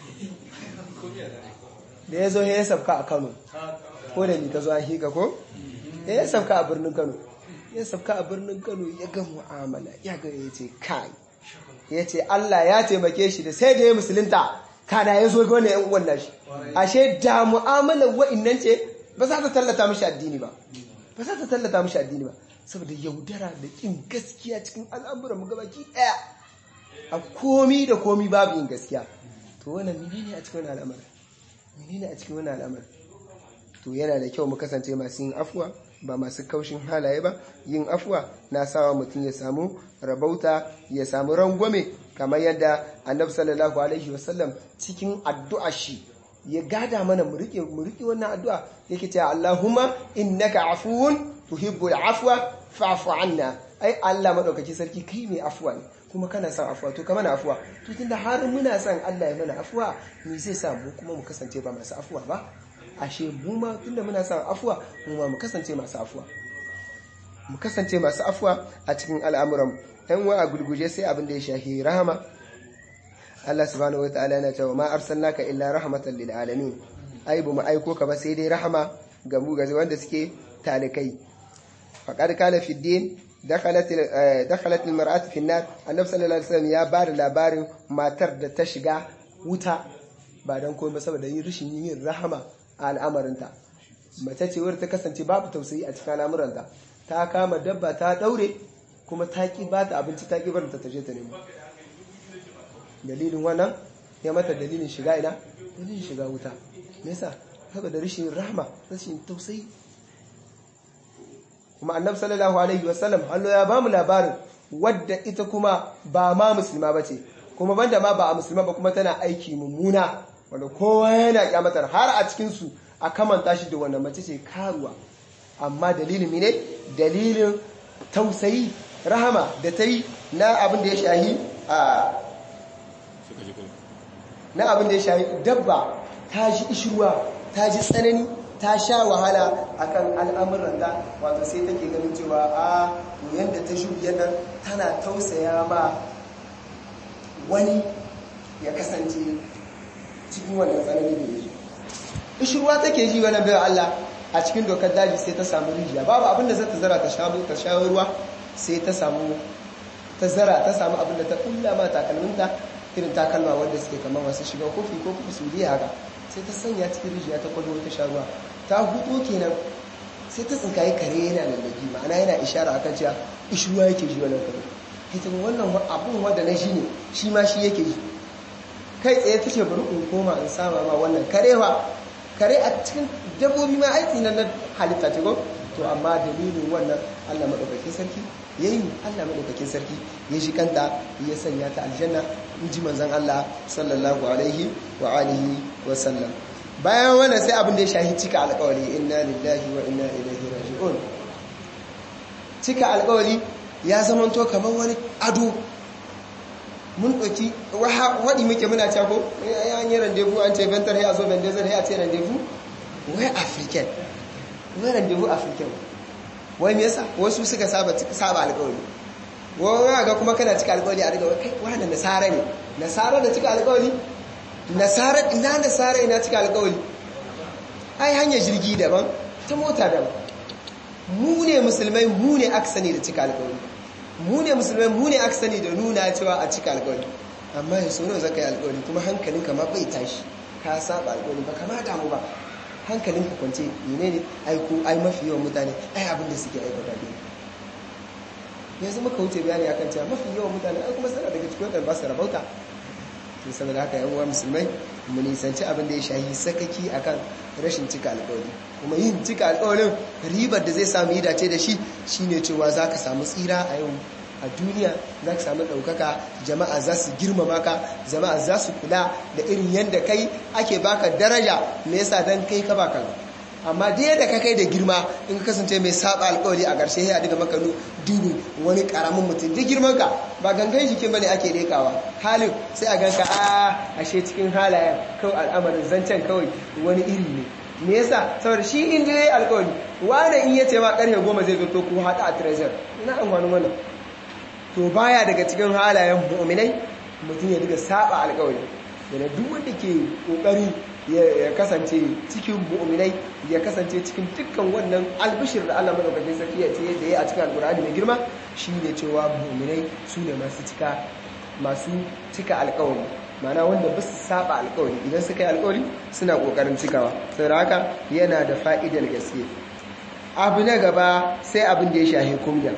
da ya zo ya sabka a Kano ko da ni ka zo an hika ko ya sabka a birnin Kano ya sabka a birnin Kano ya ga mu'amala ya ga ya ce kai ya ce Allah ya taimake shi da sai da ya musulunta kana ya zo ga wannan yan uwan nashi ashe da mu'amalar wa'annan ce ba za ta tallata mishi addini ba ba za ta tallata mishi addini ba saboda yaudara da kin gaskiya cikin al'amuran mu gabaki daya a komi da komi babu yin gaskiya to wannan menene a cikin al'amarin menene a cikin wannan al'amarin to yana da kyau mu kasance masu yin afuwa ba masu kaushin halaye ba yin afuwa na sawa mutum ya samu rabauta ya samu rangwame kamar yadda annabi sallallahu alaihi wasallam cikin addu'a shi ya gada mana mu rike mu rike wannan addu'a yake cewa Allahumma innaka afuwun tuhibbul afwa fa'fu anna ai Allah madaukaki sarki kai mai afuwa ne kuma kana son afuwa to kamar afuwa to tunda har muna son Allah ya mana afuwa me zai sa mu kuma mu kasance ba masu afuwa ba ashe mu ma tunda muna son afuwa mu ma mu kasance masu afuwa mu kasance masu afuwa a cikin al'amuran dan wa a gurguje sai abin da ya shahi rahama Allah subhanahu wataala yana cewa ma arsalnaka illa rahmatan lil alamin ai bu mu aiko ka ba sai dai rahama ga mu ga wanda suke talikai faqad kana fi din dakhalat dakhalat al mar'atu fi an-nar annabi sallallahu alaihi wasallam ya bada labarin matar da ta shiga wuta ba dan komai ba saboda yin rishin yin rahama a al'amarinta mace ce wadda ta kasance babu tausayi a cikin al'amuranta ta kama dabba ta daure kuma ta ki ba ta abinci ta ki bar ta taje ta nemo dalilin wannan ya mata dalilin shiga ina dalilin shiga wuta me yasa saboda rashin rahma rashin tausayi kuma annabi sallallahu alaihi wasallam Allah ya bamu labarin wadda ita kuma ba ma musulma ba ce kuma banda ma ba a musulma ba kuma tana aiki mummuna wanda kowa yana kyamatar har a cikinsu a kamanta shi da wannan mace ce karuwa amma dalilin ne dalilin tausayi rahama da ta yi na abin da ya shahi a na abin da ya shahi dabba ta ji ishirwa ta ji tsanani ta sha wahala akan al'amuran da wato sai take ganin cewa a yadda ta shirya nan tana tausaya ma wani ya kasance cikin wannan tsanani da ya ishirwa take ji wani bayan Allah a cikin dokar daji sai ta samu rijiya babu abin da zata zara ta sha ruwa sai ta samu ta zara ta samu abin da ta kulla ma takalminta irin takalma wanda suke kamar wasu shiga kofi ko kuma su haka sai ta sanya cikin rijiya ta kwallo ta sha ruwa ta hudu kenan sai ta tsinkaye kare yana lallaki ma'ana yana ishara akan cewa ishuwa yake ji wannan kare ita wannan abun wanda na shi ne shi ma shi yake ji kai tsaye ta ce bari in koma in sama ma wannan karewa kare a cikin dabbobi ma aiki na na halitta ce ko to amma dalilin wannan Allah madaukakin sarki yayi Allah madaukakin sarki ya shi kanta ya sanya ta aljanna in ji manzon Allah sallallahu alaihi wa alihi wa sallam bayan wannan sai abin da ya shahi cika alƙawari inna lillahi wa inna ilaihi raji'un cika alƙawari ya zamanto kamar wani ado mun ɗauki waɗi muke muna cako ya yi randevu an ce ventar ya zo vendezar ya ce randevu wai african wai randevu african wai me yasa wasu suka saba saba alƙawari wai ga kuma kana cika alƙawari a daga kai wani nasara ne nasara da cika alƙawari nasara ina nasara ina cika alƙawari ai hanyar jirgi daban ta mota daban mu ne musulmai mu ne aka sani da cika alƙawari mu ne musulmai mu ne aka sani da nuna cewa a cika alƙawari amma ya so nawa zaka yi alƙawari kuma hankalin ka ma bai tashi ka saba alƙawari ba kama damu ba hankalin ka kwance ne ne ai ko ai mafi yawan mutane ai abin da suke aikata ne yanzu muka wuce bayani akan cewa mafi yawan mutane ai kuma sana daga cikin wadanda ba su rabauta to saboda haka yan uwa musulmai mu nisanci abin da ya shahi sakaki akan rashin cika alƙawari kuma yin cika alƙawarin ribar da zai samu yi dace da shi shine cewa za ka samu tsira a yau a duniya za ka samu ɗaukaka jama'a za su girmama ka jama'a za su kula da irin yadda kai ake baka daraja me yasa dan kai ka baka amma da yadda ka kai da girma in ka kasance mai saba alƙawari a ƙarshe ya daga maka dubu wani ƙaramin mutum duk girman ka ba gangan jikin bane ake rekawa halin sai a ganka a ashe cikin halayen kawai al'amarin zancen kawai wani iri ne me yasa saboda shi in je alƙawari wanda in yace ma ƙarfe goma zai zo to ku haɗa a treasure ina amfani wannan to baya daga cikin halayen mu'minai mutum ya diga saba alƙawari yana duk wanda ke kokari ya kasance cikin mu'minai ya kasance cikin dukkan wannan albishir da Allah madaukakin sarki ya ce da ya a cikin alƙur'ani mai girma shine cewa mu'minai su ne masu cika masu cika alƙawari mana wanda ba su saba alkawari idan suka yi alkawari suna kokarin cikawa saboda haka yana da fa'idar gaske abu na gaba sai abin da ya shahi kumya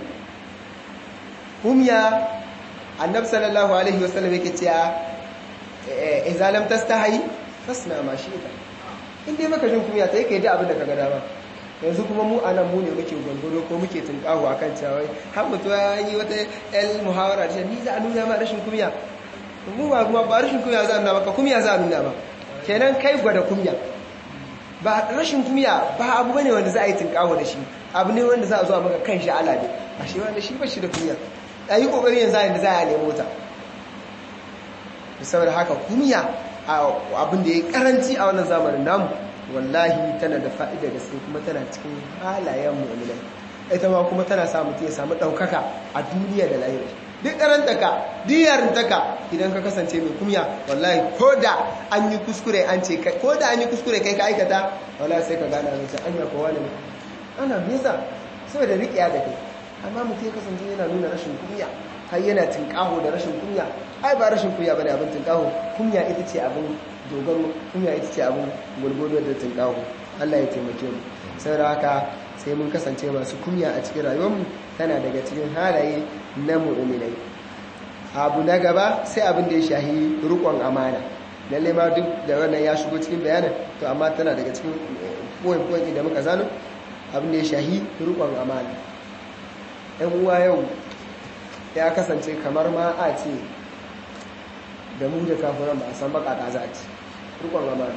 kumya annab sallallahu alaihi wasallam yake cewa idza lam tastahi fasna ma shi'ta in dai maka jin kumya sai kai da abin da kaga dama yanzu kuma mu anan mu ne muke gwangwaro ko muke tunkahu akan cewa har mutuwa yi wata el muhawara da ni za a nuna ma rashin kumya mu ba kuma ba rashin kumya za a nuna maka kumya za a nuna ba kenan kai gwada kumya ba rashin kumya ba abu bane wanda za a yi tinkawo da shi abu ne wanda za a zo maka kan shi ala ne a shi wanda shi ba shi da kumya a yi kokari yanzu yadda za a nemo ta saboda haka kumya abin da ya karanci a wannan zamanin namu wallahi tana da fa'ida gaske kuma tana cikin halayen mu'minai ita ma kuma tana sa mutum ya samu ɗaukaka a duniya da lahira duk karantaka diyarintaka idan ka kasance mai kumya wallahi ko da an yi kuskure an ce ko da an yi kuskure kai ka aikata wallahi sai ka gana zai an yi kowa ne ana nisa saboda riƙiya da kai amma mutum ya kasance yana nuna rashin kumya har yana tinkaho da rashin kunya ai ba rashin kunya bane abin tinkaho kunya ita ce abin dogaro kunya ita ce abin gurgudu da tinkaho Allah ya taimake mu saboda haka sai mun kasance masu kunya a cikin rayuwarmu tana daga cikin halaye na mu'minai abu na gaba sai abin da ya shahi rukon amana lalle ma duk da wannan ya shigo cikin bayanin to amma tana daga cikin point point da muka zano abin da ya shahi rukon amana ɗan uwa yau ya kasance kamar ma a ce da mu da kafiran ba a san bakata za a ci rukun amana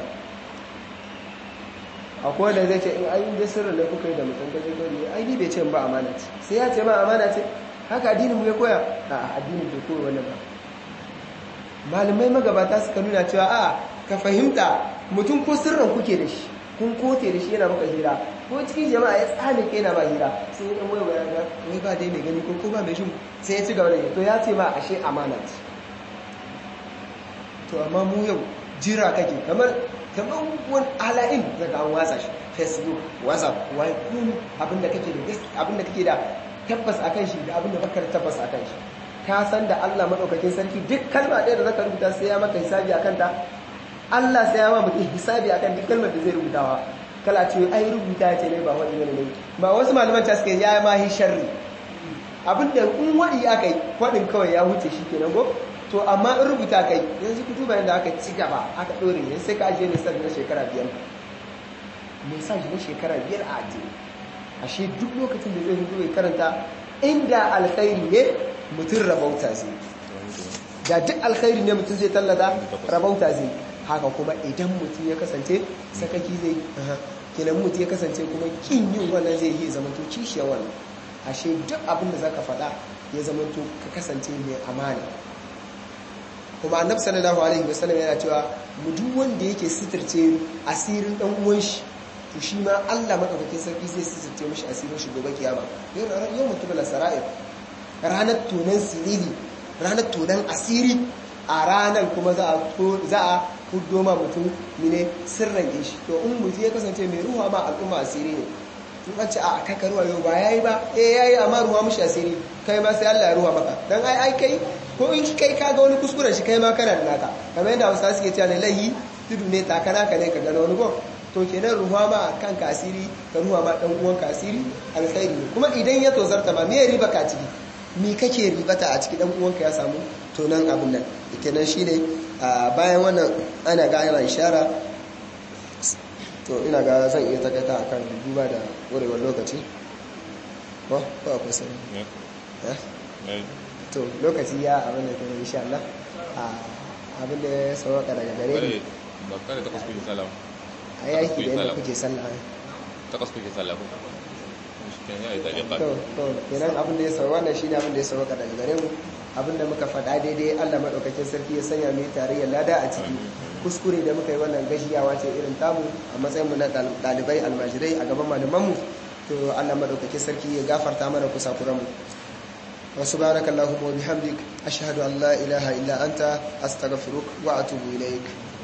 akwai da zai ce in ayi da sirrin da kuka yi da mutum gaje gari ai ni bai ce ba amana ce sai ya ce ba amana ce haka addinin mu ya koya a addinin bai koya wannan ba malamai magabata suka nuna cewa a ka fahimta mutum ko sirrin kuke da shi kun kote da shi yana maka hira ko cikin jama'a ya tsane ke yana ba hira sai ya wai wai ga wai ba dai mai gani ko ko ba mai shin sai ya ci gaba da to ya ce ma ashe amana ce to amma mu yau jira kake kamar kamar wani ala'in daga an watsa shi facebook whatsapp wai kun abinda kake da abinda kake da tabbas akan shi da abinda baka da tabbas akan shi ka san da Allah madaukakin sarki duk kalma ɗaya da zaka rubuta sai ya maka hisabi akan ta Allah sai ya ma mutum hisabi akan duk kalmar da zai rubutawa kala ce ai rubuta ce ne ba wani ne ne ba wasu malaman ta suke ya ma hi sharri abinda in wadi aka yi wadin kawai ya huce shi kenan go to amma in rubuta kai yanzu ku duba yadda aka ci gaba aka dore ne sai ka ajiye ne na shekara biyar message na shekara biyar a ajiye ashe duk lokacin da zai hudu ya karanta inda alkhairi ne mutum rabauta zai da duk alkhairi ne mutum zai tallata rabauta zai haka kuma idan mutum ya kasance sakaki zai kenan mutum ya kasance kuma kin yin wannan zai yi zamanto kishiyar wannan ashe duk abin da zaka faɗa ya zamanto ka kasance mai amana kuma annabi sallallahu alaihi wasallam yana cewa mu duk wanda yake sitirce asirin dan uwan shi to shi ma Allah madaukakin sarki zai sitirce mishi asirin shi gobe kiyama yau yau mutum la sara'ir ranar tunan siriri ranar tunan asiri a ranar kuma za a za a fuddo ma mutum ne sirran shi to in mutum ya kasance mai ruwa ma al'umma asiri ne in an ce a kai ka ruwa yau ba yayi ba eh yayi amma ruwa mishi asiri kai ma sai Allah ya ruwa maka dan ai ai kai ko in kai ka ga wani kuskuren shi kai ma kana da naka kamar yadda Hausa suke cewa ne lahi tudu ne takana ka ne ka gano wani go to kenan ruwa ma kan kasiri ka ruwa ma dan uwan kasiri alkhairi ne kuma idan ya tozarta ma me riba ka ciki me kake ribata a ciki dan uwanka ya samu to nan abin nan kenan shine bayan wannan ana ga ana ishara to ina ga zan iya takaita akan duba da wurewar lokaci ko ko akwai sai to lokaci ya abin da ke insha Allah abin da ya sauka daga gare ni ba kare takwas kuke sallah a yaki da yadda kuke sallah takwas kuke sallah ko to to kenan abin da ya sauka wannan shine abin da ya sauka daga gare mu abin da muka faɗa daidai Allah madaukakin sarki ya sanya mu tarayyar lada a ciki kuskure da muka yi wannan gashiyawa ce irin tamu a matsayin mu na dalibai almajirai a gaban malaman mu to Allah madaukakin sarki ya gafarta mana kusakuran mu وسبحانك اللهم وبحمدك أشهد أن لا إله إلا أنت أستغفرك وأتوب إليك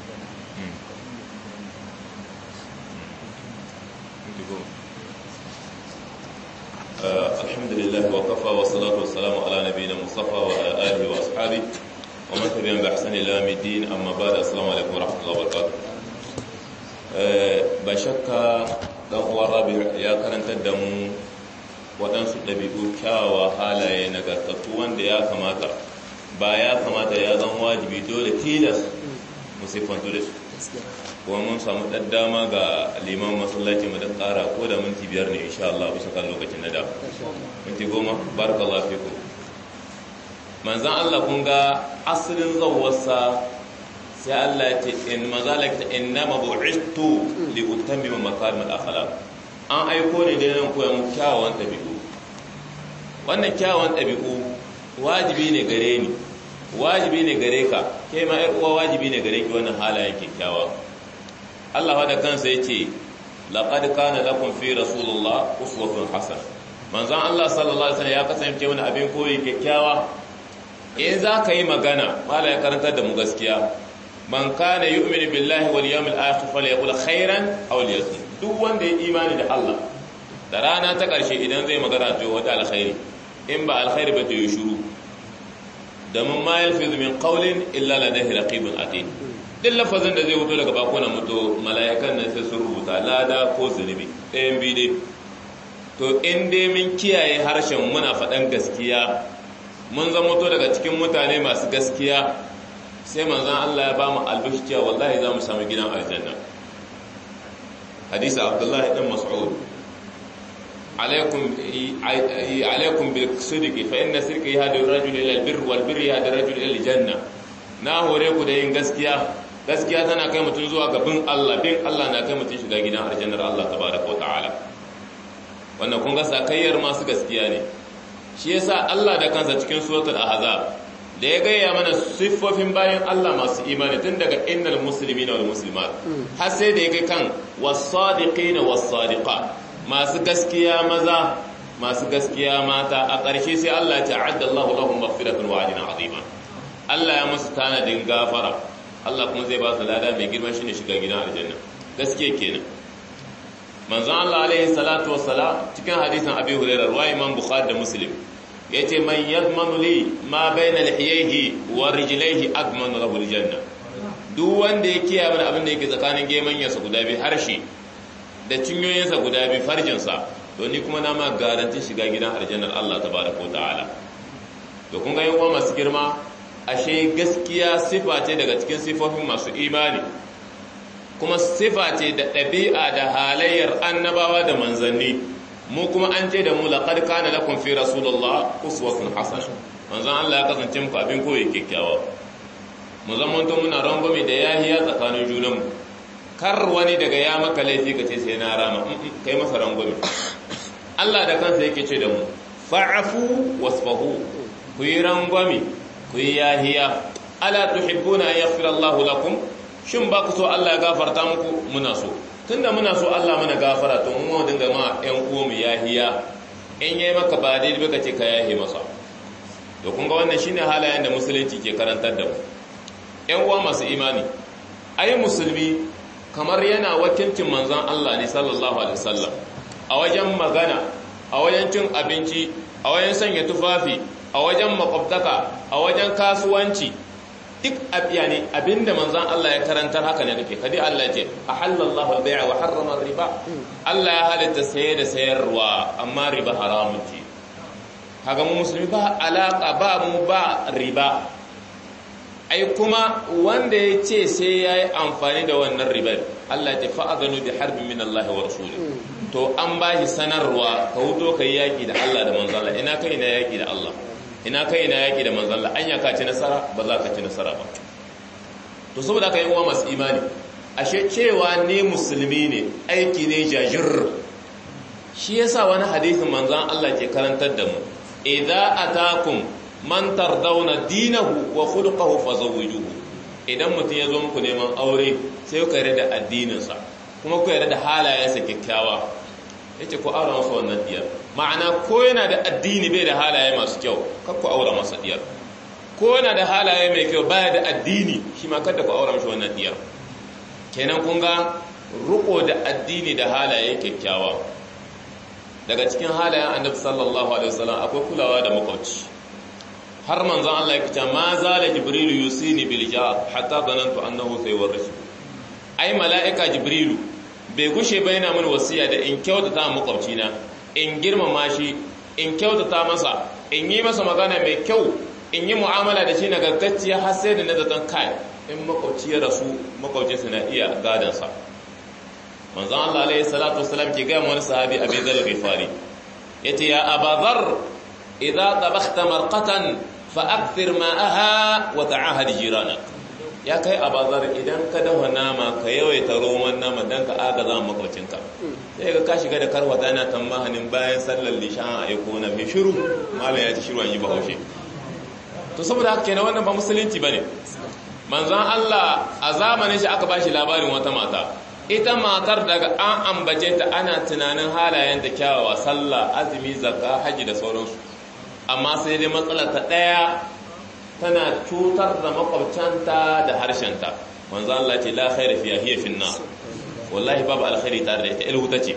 الحمد لله وكفى والصلاة والسلام على نبينا مصطفى وعلى آله وأصحابه ومن تبعهم بإحسان إلى يوم الدين أما بعد السلام عليكم ورحمة الله وبركاته بشك dan uwa rabi ya karantar da mu waɗansu ɗabi'u kyawawa halaye nagartattu wanda ya kamata ba ya kamata ya zan wajibi dole tilas mu siffantu da su kuma mun samu ɗan dama ga liman masallaci mu da ƙara ko da minti biyar ne insha Allah bisa kan lokacin na da minti goma barakallahu fiku manzan Allah kun ga asalin zawwarsa sai Allah ya ce in mazalaka innama bu'istu li utammima makarim al-akhlaq an aiko ne da nan koyan kyawawan ɗabi'u wannan kyawawan ɗabi'u wajibi ne gare ni wajibi ne gare ka ke ma ƴar uwa wajibi ne gare ki wannan halayen kyakkyawa Allah da kansa yace laqad kana lakum fi rasulillah uswatun hasana manzon Allah sallallahu alaihi wasallam ya kasance wani abin koyi kyakkyawa in za ka yi magana mala ya karantar da mu gaskiya man kana yu'minu billahi wal yawmil akhir falyaqul khairan aw liyasmut duk wanda ya imani da Allah da rana ta ƙarshe idan zai magana to wata alkhairi in ba alkhairi ba to yi shuru da mun ma yalfizu min qawlin illa ladayhi raqibun atid duk lafazin da zai wuto daga bakunan mutu mala'ikan nan sai sun rubuta lada ko zunubi ɗayan biyu dai to in dai mun kiyaye harshen muna faɗan gaskiya mun zama to daga cikin mutane masu gaskiya sai manzon Allah ya ba mu albishi cewa wallahi za mu samu gidan aljanna hadisi abdullahi ɗan mas'ud عليكم عليكم بالصدق فإن الصدق يهدي الرجل إلى البر والبر يهدي الرجل إلى الجنة na hore ku da yin gaskiya gaskiya tana kai mutum zuwa ga bin Allah bin Allah na kai mutum shiga gidan aljannar Allah tabaraka wa ta'ala wannan kun ga sakayyar masu gaskiya ne shi yasa Allah da kansa cikin suratul ahzab da ya gaya mana siffofin bayan Allah masu imani tun daga innal muslimina wal muslimat har sai da ya kai kan was-sadiqina was-sadiqat masu gaskiya maza masu gaskiya mata a ƙarshe sai Allah ya ta'adda Allahu lahum maghfiratan wa ajran azima Allah ya musu tanadin gafara Allah kuma zai ba su lada mai girma shine shiga gidan aljanna gaskiya kenan manzon Allah alaihi salatu wassalam cikin hadisin Abi Hurairah wa Imam Bukhari da Muslim yace man yadmanu li ma bayna lihiyhi wa rijlaihi admanu lahu aljanna duk wanda ya kiyaye mana abin da yake tsakanin gemanyansa guda biyu harshe da cinyoyinsa guda biyu farjinsa to ni kuma na ma garanti shiga gidan aljannar Allah tabaraka wa ta'ala to kun ga yawan masu girma ashe gaskiya sifa ce daga cikin sifofin masu imani kuma sifa ce da ɗabi'a da halayyar annabawa da manzanni mu kuma an ce da mu laqad kana lakum fi rasulullah uswatun hasana manzon Allah ya kasance muku abin koyi kyakkyawa mu zamanto muna rangwame da yahiya tsakanin junanmu kar wani daga ya maka laifi ka ce sai na rama kai masa rangwame Allah da kansa yake ce da mu fa'afu wasfahu ku yi rangwame ku yi yahiya ala tuhibbuna an yaghfira Allah lakum shin ba ku so Allah ya gafarta muku muna so tunda muna so Allah mana gafara to mu dinga ma ƴan uwa mu yahiya in yayi maka ba daidai ba ce ka yahi masa to kun ga wannan shine halayen da musulunci ke karantar da mu ƴan uwa masu imani ayi musulmi kamar yana wakilcin manzon Allah ne sallallahu alaihi wasallam a wajen magana a wajen cin abinci a wajen sanya tufafi a wajen makwabtaka a wajen kasuwanci duk yani abinda manzan Allah ya karantar haka ne kake kadi Allah ce a halallahu al-bai'a wa harrama riba Allah ya halitta saye da sayarwa amma riba haramun ce kaga mu musulmi ba alaka ba mu ba riba ai kuma wanda ya ce sai ya yi amfani da wannan ribar Allah ta fa'adanu bi harbin min Allah wa rasuli to an ba shi sanarwa ka huto ka yi yaƙi da Allah da manzala ina kai na yaƙi da Allah ina kai na yaƙi da manzala an ka ci nasara ba za ka ci nasara ba to saboda ka yi uwa masu imani ashe cewa ne musulmi ne aiki ne jajir shi yasa wani hadisin manzan Allah ke karantar da mu idza atakum man tardawna dinahu wa khuluquhu fazawwijuhu idan mutum ya zo muku neman aure sai ku yarda da addininsa kuma ku yarda da halayensa kyakkyawa yace ku aura masa wannan diyar ma'ana ko yana da addini bai da halaye masu kyau kar ku aura masa diyar ko yana da halaye mai kyau baya da addini shi ma kada ku aura masa wannan diyar kenan kun ga ruko da addini da halaye kyakkyawa daga cikin halayen annabi sallallahu alaihi wasallam akwai kulawa da makwabci har manzon Allah ya kace ma zala jibrilu yusini bil jar hatta zanantu annahu sayawrisu ai mala'ika jibrilu bai gushe ba yana min wasiya da in kyautata makwabci na in girmama shi in kyautata masa in yi masa magana mai kyau in yi mu'amala da shi nagartacciya har sai da nazatan kai in makwabci ya rasu makwabcinsa na iya gadansa manzon Allah alaihi salatu wasalam ke ga wani sahabi Abi Dharr Ghifari yace ya Abadhar idza tabakhta marqatan fa akthir ma'aha wa ta'ahad jiranak ya kai Abadhar idan ka dafa nama ka yawaita roman nama dan ka agaza makwabcinka sai ga ka shiga da karwata yana tamahanin bayan sallar lishan a aiko na mai shiru malam ya ci shiru an yi bahaushe to saboda haka kenan wannan ba musulunci bane manzon Allah a zamanin shi aka bashi labarin wata mata ita matar daga an ambace ta ana tunanin halayen da kyawawa sallah azumi zakka haji da sauransu amma sai dai matsala ta daya tana cutar da makwabcanta da harshenta manzo Allah ce la khaira fiha hiya finna wallahi babu alkhairi tare da ita ilhuta ce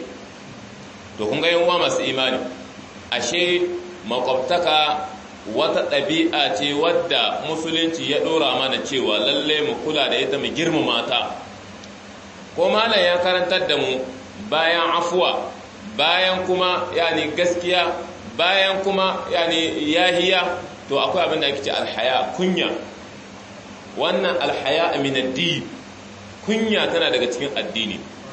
to kun ga yan uwa masu imani ashe makwabtaka wata ɗabi'a ce wadda musulunci ya ɗora mana cewa lalle mu kula da ita mu girmama ta ko malam ya karantar da mu bayan afuwa bayan kuma yani gaskiya bayan kuma yani yahiya to akwai abin da ake ce alhaya kunya wannan alhaya min addini kunya tana daga cikin addini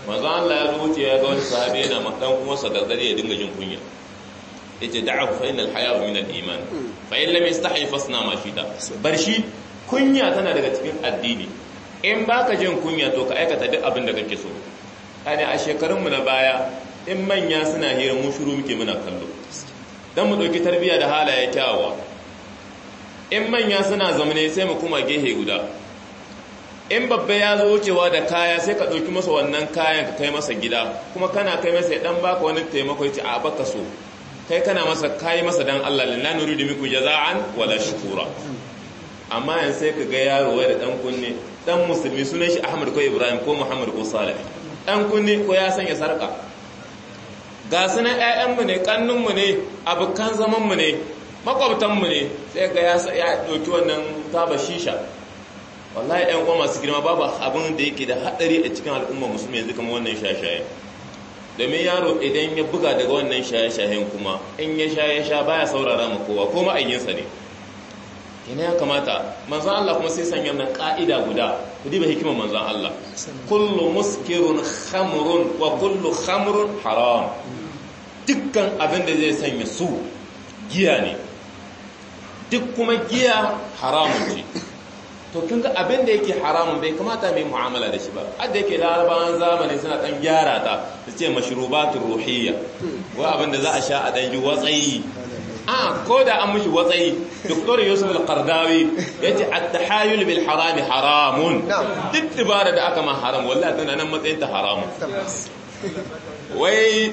manzo Allah ya rubuce ya ga wani sahabi yana madan kuma sa gargare ya dinga jin kunya yace da'ahu fa innal haya min al-iman fa in lam yastahi fasna ma shita bar shi kunya tana daga cikin addini in baka jin kunya to ka aikata duk abin da kake so kane a shekarun mu na baya in manya suna hira mu shiru muke muna kallo dan mu dauki tarbiyya da halaye kyawawa in manya suna zamane sai mu kuma gehe guda in babba ya zo wucewa da kaya sai ka ɗauki masa wannan kayan ka kai masa gida kuma kana kai masa dan baka wani taimako yace a baka so kai kana masa kai masa dan Allah la nuridu minkum jaza'an wala shukura amma yanzu sai ka ga yaro wai da dan kunne dan musulmi sunan shi Ahmad ko Ibrahim ko Muhammad ko Salih dan kunne ko ya sanya sarka ga sunan ƴaƴanmu ne kannunmu ne abukan zamanmu ne makwabtanmu ne sai ga ya ɗauki wannan taba shisha wallahi ɗan uwa masu girma babu abin da yake da haɗari a cikin al'umma musulmi yanzu kama wannan shaye-shaye domin yaro idan ya buga daga wannan shaye-shayen kuma in ya sha ya sha baya saurara ma kowa ko ma'ayyinsa ne kina ya kamata manzan Allah kuma sai sanya nan ka'ida guda ku diba hikimar manzan Allah kullu muskirun khamrun wa kullu khamrun haram dukkan abin da zai sanya su giya ne duk kuma giya haramun ce to kin ga abin da yake haramun bai kamata mai mu'amala da shi ba adda yake larabawan zamani suna dan gyara ta su ce mashrubatul ruhiyya wa abin da za a sha a dan ji watsayi a ko da an mushi watsayi doktor yusuf al-qardawi yace at-tahayul bil haram haramun duk dibara da aka ma haram wallahi tana nan matsayin ta haramun wai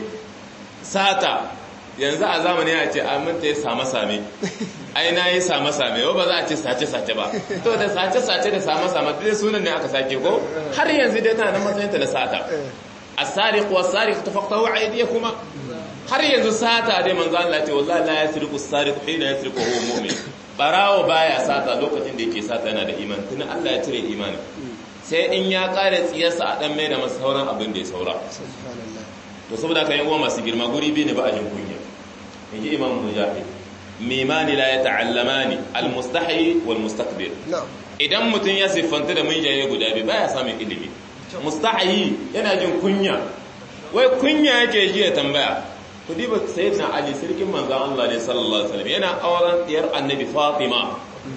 sata yanzu a zamani ya ce aminta ya samu same ai na yi samu same ba za a ce sace-sace ba to da sace-sace da samu same dai sunan ne aka sake ko har yanzu dai tana nan matsayinta na sata a sariq wa sariq tafaqtahu aydiyakuma har yanzu sata dai manzo Allah ce wallahi la yasriqu as-sariq hina yasriqu huwa mu'min barawo baya sata lokacin da yake sata yana da imani tun Allah ya cire imani sai in ya kare tsiyarsa a dan mai da masa sauran abin da ya saura to saboda kan yi uwa masu girma guri biyu ne ba a jin kunya in ji imam mujahid mimani la ya ta'allamani almustahi wal mustakbir idan mutum ya siffanta da munjaye guda biyu baya samun ilimi mustahi yana jin kunya wai kunya yake ji ya tambaya ku diba sayyidina ali sirkin manzon Allah ne sallallahu alaihi wasallam yana auren diyar annabi fatima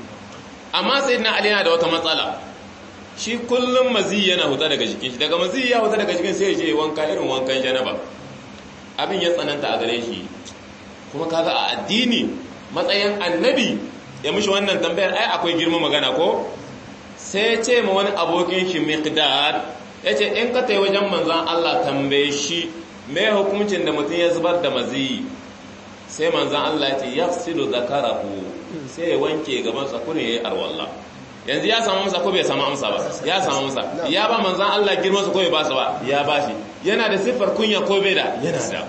amma sayyidina ali yana da wata matsala shi kullum mazi yana huta daga jikin shi daga mazi ya huta daga jikin sai ya je wanka irin wankan janaba abin ya tsananta a gare shi kuma kaga a addini matsayin annabi ya mishi wannan tambayar ai akwai girma magana ko sai ce ma wani abokin shi miqdad yace in ka tai wajen manzon Allah tambaye shi me hukuncin da mutum ya zubar da mazi sai manzon Allah ya ce yafsilu zakarahu sai ya wanke gaban sa kune yayi arwalla yanzu ya samu amsa ko bai samu amsa ba ya samu amsa ya ba manzon Allah girman sa ko bai ba sa ba ya bashi yana da siffar kunya ko bai da yana da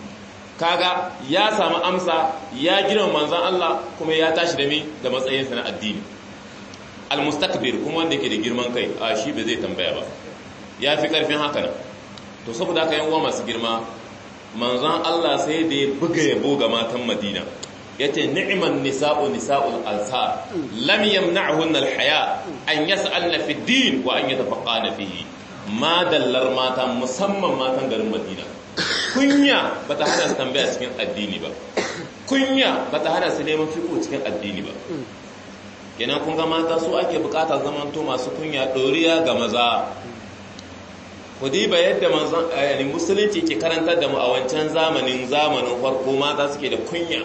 kaga ya samu amsa ya girma manzan Allah kuma ya tashi da mi da matsayinsa na addini almustakbir kuma wanda yake da girman kai a shi ba zai tambaya ba ya fi karfin haka nan to saboda haka yan uwa masu girma manzan Allah sai da ya buga yabo ga matan Madina yace ni'man nisa'u nisa'ul ansar lam yamna'hun alhaya an yas'alna fi din wa an yatafaqqana fihi ma dallar mata musamman matan garin Madina kunya ba ta hana su tambaya cikin addini ba kunya ba ta hana su neman fiko cikin addini ba kenan kun ga mata su ake bukata zamanto masu kunya ɗoriya ga maza ku diba yadda manzon yani musulunci ke karantar da mu a wancan zamanin zamanin farko mata suke da kunya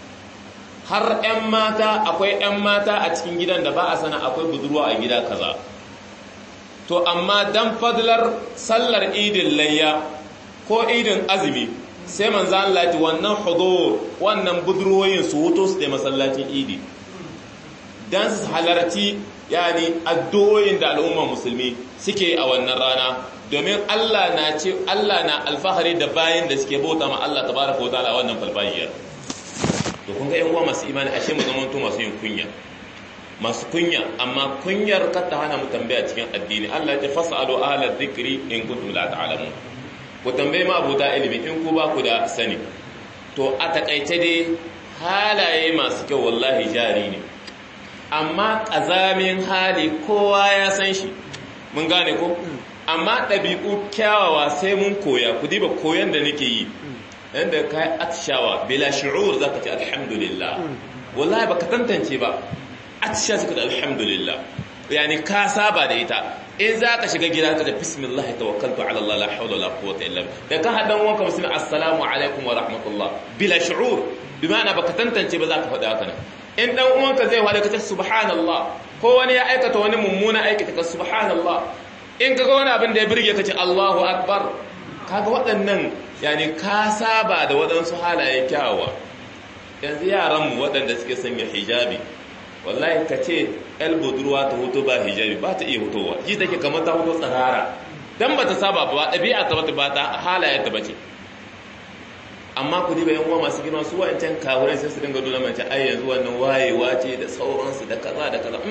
har 'yan mata akwai 'yan mata a cikin gidan da ba a sana akwai budurwa a gida kaza to amma dan fadlar sallar idin layya ko idin azumi sai manzo Allah ya wannan hudur wannan budurwoyin su wuto su da masallacin idi dan su halarci yani addu'o'in da al'umma musulmi suke a wannan rana domin Allah na ce Allah na alfahari da bayin da suke bauta ma Allah tabaraka wa ta'ala wannan falfajiyar to kun ga yan uwa masu imani ashe mu zama to masu yin kunya masu kunya amma kunyar kar ta hana mu tambaya cikin addini Allah ya ce fasalu ahla dhikri in kuntum la ta'lamun ku tambaye ma abuta ilimi in ku ba ku da sani to a takaice dai halaye masu kyau wallahi jari ne amma ƙazamin hali kowa ya san shi mun gane ko amma ɗabi'u kyawawa sai mun koya ku diba koyon da nake yi yadda ka yi atishawa bila shi'ur za ka ce alhamdulillah wallahi baka tantance ba atisha suka da alhamdulillah yani ka saba da ita in za ka shiga gida ka da bismillah tawakkaltu ala Allah la hawla wala quwwata illa billah da ka hadan wanka musulmi assalamu alaikum wa rahmatullah bila shu'ur bi ma'ana baka tantance ba za ka faɗa haka nan in dan uwanka zai faɗa ka ce subhanallah ko wani ya aikata wani mummuna aikata ka subhanallah in kaga wani abin da ya birge ka ce Allahu akbar kaga waɗannan yani ka saba da waɗansu halaye kyawawa yanzu yaranmu waɗanda suke sanya hijabi wallahi ka ce el budurwa ta hoto ba hijabi ba ta iya hotowa ji take kamar ta hoto tsarara dan ba ta saba ba ɗabi'a ta bata ba ta halayen ta bace amma ku diba yan uwa masu girma su wa'ancan kawurai sai su dinga nuna mace ai yanzu wannan wayewa ce da sauransu da kaza da kaza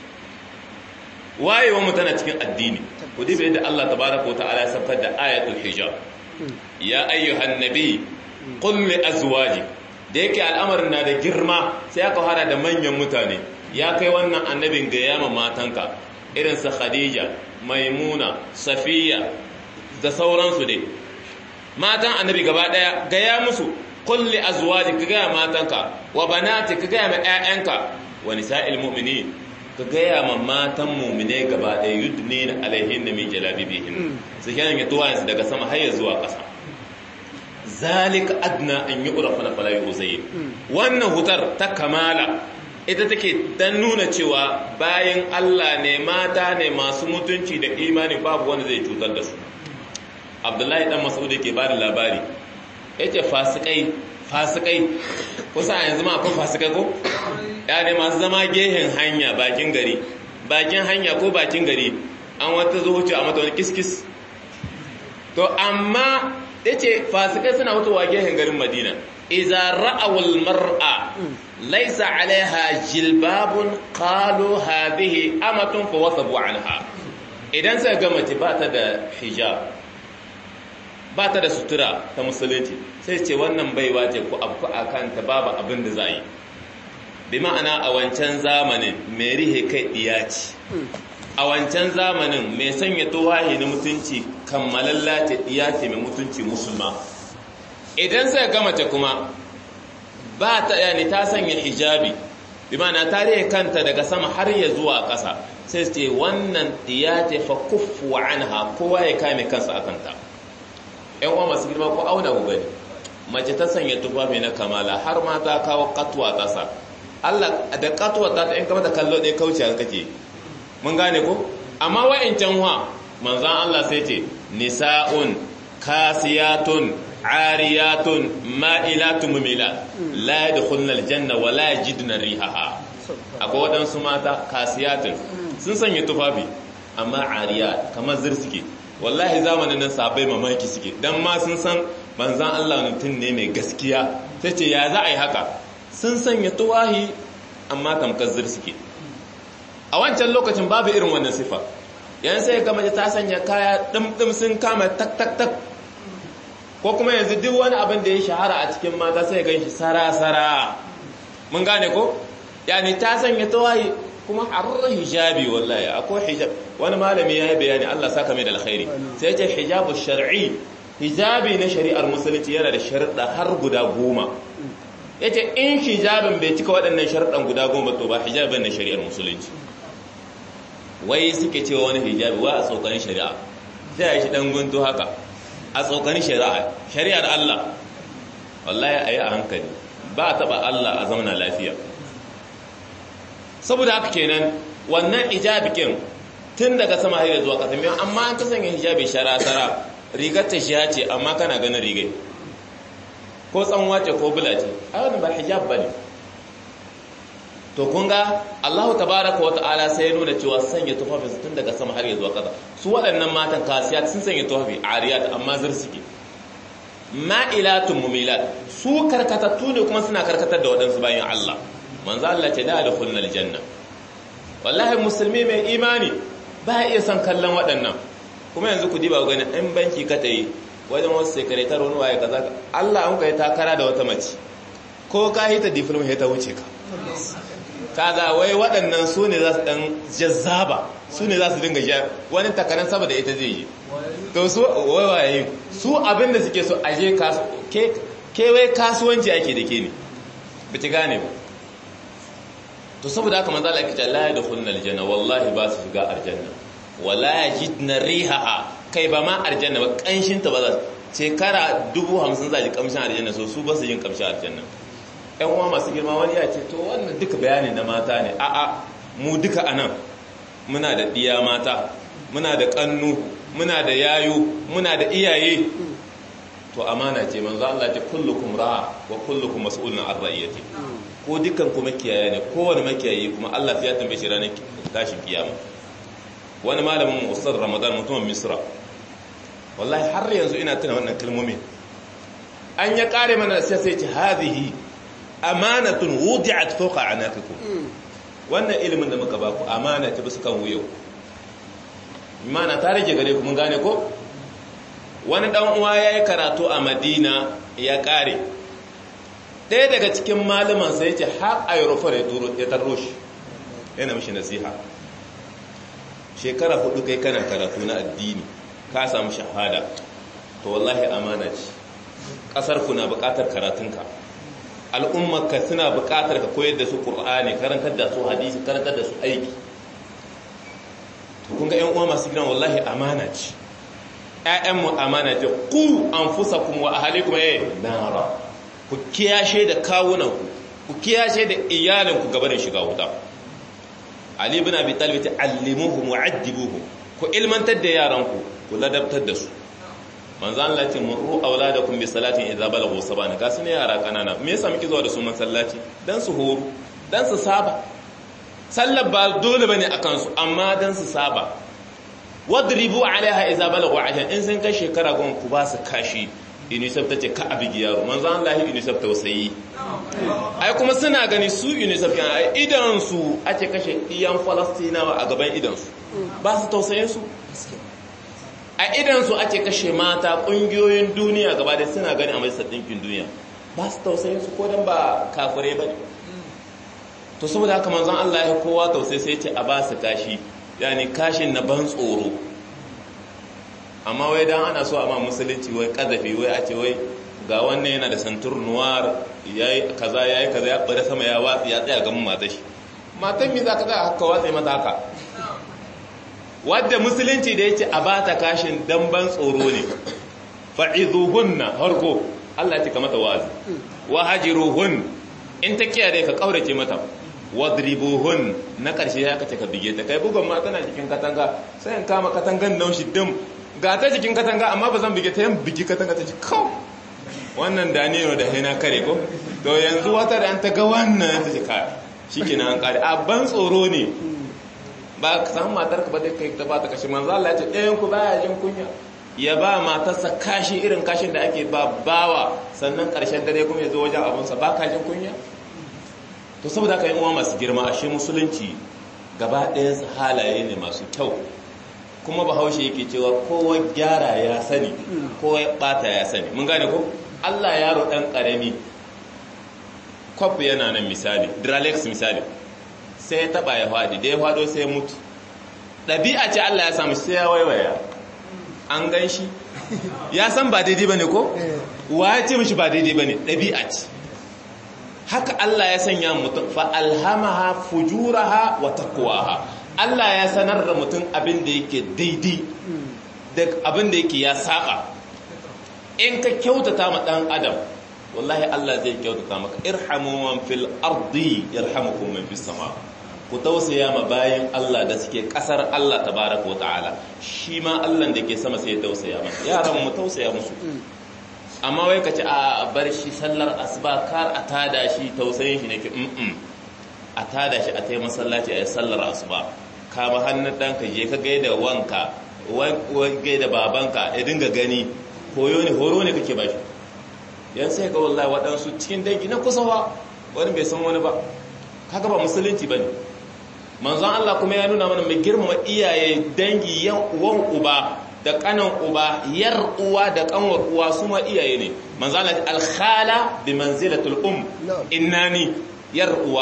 wayewa mu tana cikin addini ku diba yadda Allah tabaraka wa ta'ala ya saukar da ayatul hijab ya ayyuhan nabi qul li azwaji da yake al'amarin na da girma sai aka hada da manyan mutane ya kai wannan annabin ga yama matanka irin sa khadija maimuna safiya da sauransu dai matan annabi gaba daya gaya musu kulli azwaji ka gaya matanka wa banati ka gaya ma ƴaƴanka wa nisa'il mu'minin ka gaya ma matan mu'mine gaba daya yudnina alaihin min jalabibihin su kenan ya tuwa daga sama har zuwa ƙasa zalika adna an yi urafa na falayi uzayi wannan hutar ta kamala ita take dan nuna cewa bayan Allah ne mata ne masu mutunci da imani babu wanda zai cutar da su abdullahi dan mas'ud ke bada labari yace fasikai fasikai kusa yanzu ma akwai fasikai ko ya ne masu zama gehen hanya bakin gari bakin hanya ko bakin gari an wata zo wuce a mata wani kiskis to amma yace fasikai suna mutuwa gehen garin Madina idza ra'awul mar'a laysa 'alayha jilbabun qalu hadhihi amatun fa wasabu anha idan sai ga mace ba ta da hijab ba ta da sutura ta musulunci sai ce wannan baiwa ce ku abu akan ta babu abin da za yi bi ma'ana a wancan zamanin mai rihe kai diyaci a wancan zamanin mai sanya tuwahi na mutunci kammalalla ce iya ce mai mutunci musulma idan sai ga mace kuma ba ta yani ta sanya hijabi bi ma'ana ta rihe kanta daga sama har ya zuwa ƙasa sai ce wannan iya ce fa kuffu anha kowa ya kame kansa akan ta ƴan uwa masu girma ko auna ku gani mace ta sanya tufafi na kamala har ma ta kawo katuwa ƙasa Allah da katuwa ta in kama da kallo ɗaya kauce kake mun gane ko amma wa'incan wa manzan Allah sai ce nisa'un kasiyatun ariyatun ma'ilatun mumila la yadkhulna aljanna wa la yajidna rihaha akwai waɗansu mata kasiyatun sun sanya tufafi amma ariyat kamar zir suke wallahi zamanin nan sabai mamaki suke dan ma sun san manzan Allah mutum ne mai gaskiya sai ce ya za a yi haka sun sanya tuwahi amma tamkar zir suke a wancan lokacin babu irin wannan sifa yan sai ga mace ta sanya kaya dimdim sun kama tak tak tak ko kuma yanzu duk wani abin da ya shahara a cikin mata sai gan shi sara sara mun gane ko yani ta sanya tawayi kuma harra hijabi wallahi akwai hijab wani malami ya yi bayani Allah saka mai da alkhairi sai ya ce hijabu shar'i hijabi na shari'ar musulunci yana da sharuɗa har guda goma ya ce in hijabin bai cika waɗannan sharuɗan guda goma to ba hijabin na shari'ar musulunci wai suke cewa wani hijabi wa a tsokanin shari'a sai ya shi ɗan gunto haka a tsokanin shari'a shari'ar Allah wallahi a yi a hankali ba a taɓa Allah a zamana lafiya saboda haka kenan wannan hijabikin tun daga sama har zuwa ƙasa mai amma an kasance hijabi shara-shara rigar ta shi ce amma kana ganin rigai ko tsanwa ce ko bula ce a wani ba hijab ba ne to kun ga Allahu tabaraka wa ta'ala sai ya nuna cewa sanya tufafi tun daga sama har zuwa ƙasa su waɗannan matan kasiyat sun sanya tufafi ariyat amma zir suke ma'ilatun mumilat su karkatattu ne kuma suna karkatar da waɗansu bayan Allah manzo Allah ce da da kullal janna wallahi musulmi mai imani ba iya son kallon waɗannan kuma yanzu ku diba gani in banki ka tayi wajen wasu sekretar wani waye kaza Allah an kai takara da wata mace ko ka hita diploma ta wuce ka kaza wai waɗannan su ne za su ɗan jazzaba su ne za su dinga ja wani takarar sama da ita zai yi to su wawaye su abin da suke so aje kewai kasuwanci ake da ke ne ba ci gane ba to saboda haka manzo Allah yake la yadkhulun aljanna wallahi ba su shiga aljanna wala yajidna rihaha kai ba ma aljanna ba kanshin ta ba za shekara 50 za ji kamshin aljanna so su ba su jin kamshin aljanna ƴan uwa masu girma wani ya ce to wannan duka bayanin na mata ne a a mu duka anan muna da diya mata muna da kannu muna da yayu muna da iyaye to amana ce manzo Allah ce kullukum ra'a wa kullukum mas'ulun an ra'iyati ko dukkan ku makiyaya ne kowane makiyayi kuma Allah ya tambaye shi ranar tashin kiyama wani malamin ustad Ramadan mutumin Misra wallahi har yanzu ina tuna wannan kalmomi an ya kare mana sai sai ce hadhihi amanatun wudi'at fawqa anaqikum wannan ilimin da muka baku amana ta bisa kan wuyo imana ta rage gare ku mun gane ko wani dan uwa yayi karatu a Madina ya kare ɗaya daga cikin malaman sai ce har aerofar ya tarro shi yana mishi nasiha shekara hudu kai kana karatu na addini ka samu shahada to wallahi amana ce ƙasar ku na buƙatar karatunka al'ummarka suna buƙatar ka koyar da su ƙur'ani karantar da su hadisi karantar da su aiki to kun ga ƴan uwa masu gidan wallahi amana ce ƴaƴanmu amana ce ku anfusakum wa ahlikum eh nara ku kiyashe da kawunanku ku kiyashe da iyalinku gaba da shiga wuta Ali ibn Abi Talib ta allimuhum wa addibuhum ku ilmantar da yaranku ku ladabtar da su manzo Allah ya ce muru auladakum bi salatin idza balaghu sabana ga su ne yara kanana me yasa muke zuwa da su masallaci dan su horo dan su saba sallar ba dole bane akan su amma dan su saba wadribu alaiha idza balaghu ajal in sun kai shekara gon ku ba su kashi unicef ta ce ka abigi yaro manzan Allah unicef tausayi ai kuma suna gani su unicef yana ai idansu ake kashe iyan falastinawa a gaban idansu ba su tausayin su a idansu ake kashe mata ƙungiyoyin duniya gaba da suna gani a majalisar ɗinkin duniya ba su tausayin su ko don ba kafirai ba to saboda haka manzan Allah ya kowa tausayi sai ce a ba su kashi yani kashin na ban tsoro amma wai dan ana so a ma musulunci wai kazafi wai a ce wai ga wannan yana da santur noir yayi kaza yayi kaza ya bada sama ya watsi ya tsaya ga mata shi matan mi zaka tsaya haka watsi mata haka wadda musulunci da yace a bata kashin dan ban tsoro ne fa'izuhunna harko Allah ya ce ka mata wazi wa hajiruhun in ta kiyaye ka kaurace mata wadribuhun na karshe ya kace ka bige ta kai bugun ma tana cikin katanga sai in kama katangan nan shi dim ga ta jikin katanga amma ba zan bige ta yan bigi katanga ta ji kawo wannan danilo da haina kare ko to yanzu wata da an ta ga wannan ta ji kare shi ke an kare a ban tsoro ne ba ka samu matar ka ba dai kai ta ba ta kashi manzo Allah ya ce ɗayan ku baya jin kunya ya ba matarsa kashi irin kashin da ake ba bawa sannan ƙarshen dare kuma ya zo wajen abunsa ba ka jin kunya to saboda haka yin uwa masu girma ashe musulunci gaba ɗayansu halaye ne masu kyau kuma bahaushe yake cewa kowa gyara ya sani kowa bata ya sani mun gane ko Allah yaro dan karami kwaf yana nan misali dralex misali sai ya taba ya fadi da ya fado sai ya mutu ɗabi'a ce Allah ya samu sai ya waiwaya an gan shi ya san ba daidai bane ko wa ya ce mishi ba daidai bane ɗabi'a ce haka Allah ya sanya mutum fa alhamaha fujuraha wa taqwaha Allah ya sanar da mutum abin da yake daidai da abin da yake ya saba in ka kyautata ma dan adam wallahi Allah zai kyautata maka irhamu man fil ardi yarhamukum man fis sama ku tausaya ma bayan Allah da suke kasar Allah tabaraka wa ta'ala shi ma Allah da ke sama sai ya tausaya masa yaran mu tausaya musu amma wai ka ce a bar shi sallar asuba kar a tada shi tausayin shi nake mm a tada shi a tai masallaci a yi sallar asuba kama hannun ɗanka je ka gaida wanka gaida babanka ya dinga gani koyo ne horo ne kake ba shi yan sai ga wallahi waɗansu cikin dangi na kusawa wani bai san wani ba kaga ba musulunci ba ne manzon Allah kuma ya nuna mana mai girmama iyaye dangi yan uwan uba da kanan uba yar uwa da kanwar uwa su ma iyaye ne manzon Allah al-khala bi manzilatul um innani yar uwa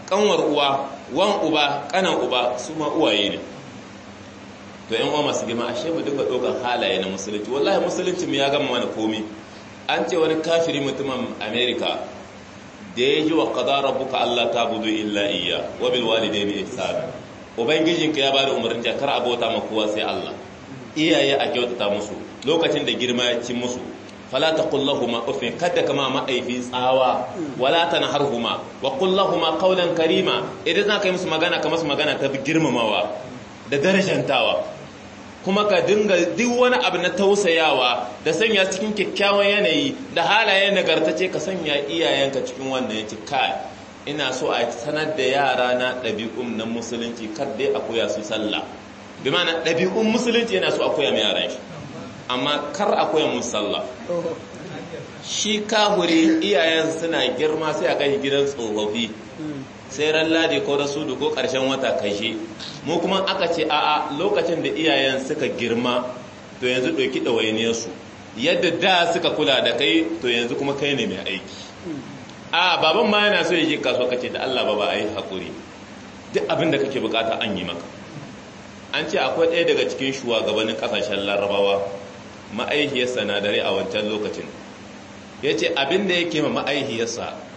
kanwar uwa wan uba kanan uba su ma uwaye ne to yan uwa masu girma ashe mu dinga ɗaukar halaye na musulunci wallahi musulunci mu ya gama mana komi an ce wani kafiri mutumin america da ya ji wa qada rabbuka allah ta'budu illa iyya wa bil walidayni ihsana ubangijinka ya bada umarnin ja kar abota ma kowa sai allah iyaye a kyautata musu lokacin da girma ya ci musu fala taqul lahumu uffin kada kama ma'aifi tsawa wala tanharhuma wa qul lahumu qawlan karima idan za ka yi musu magana ka musu magana ta girmamawa da darajantawa kuma ka dinga duk wani abu na tausayawa da sanya cikin kyakkyawan yanayi da halaye nagartace ka sanya iyayenka cikin wannan yace kai ina so a sanar da yara na ɗabi'un na musulunci kar dai a koya su sallah bi ma'ana ɗabi'un musulunci yana so a koya mai yaran shi amma kar a koya musu sallah shi kahuri iyayen suna girma sai a kai gidan tsofaffi sai ran ladi ko rasudu ko ƙarshen wata kashe mu kuma aka ce a'a lokacin da iyayen suka girma to yanzu ɗauki ɗawainiyarsu yadda da suka kula da kai to yanzu kuma kai ne mai aiki a baban ma yana so ya je kasuwa kace da Allah baba ayi hakuri duk abin da kake bukata an yi maka an ce akwai ɗaya daga cikin shugabannin ƙasashen larabawa ma'aihiyarsa na dare a wancan lokacin ya ce abin da yake ma ma'aihiyarsa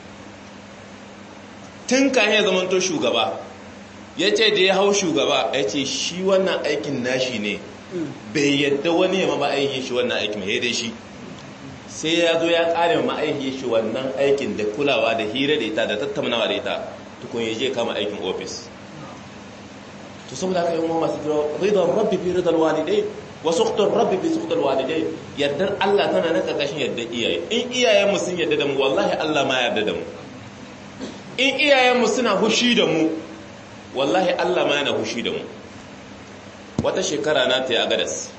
tun kayan ya zamanto shugaba ya ce da ya hau shugaba ya ce shi wannan aikin nashi ne bai yadda wani ya ma ma'aihiyar shi wannan aikin ya dai shi sai ya zo ya kare ma'aihiyar shi wannan aikin da kulawa da hira da ita da tattaunawa da ita tukun ya je kama aikin ofis to saboda haka yawan masu kira ridon rabbi fi ridon walidai wa suqtur rabbi fi suqtur walidai yardar Allah tana nan karkashin yardar iyaye in iyayen mu sun yarda da mu wallahi Allah ma yarda da mu in iyayen mu suna hushi da mu wallahi Allah ma yana hushi da mu wata shekara na ta yi agadas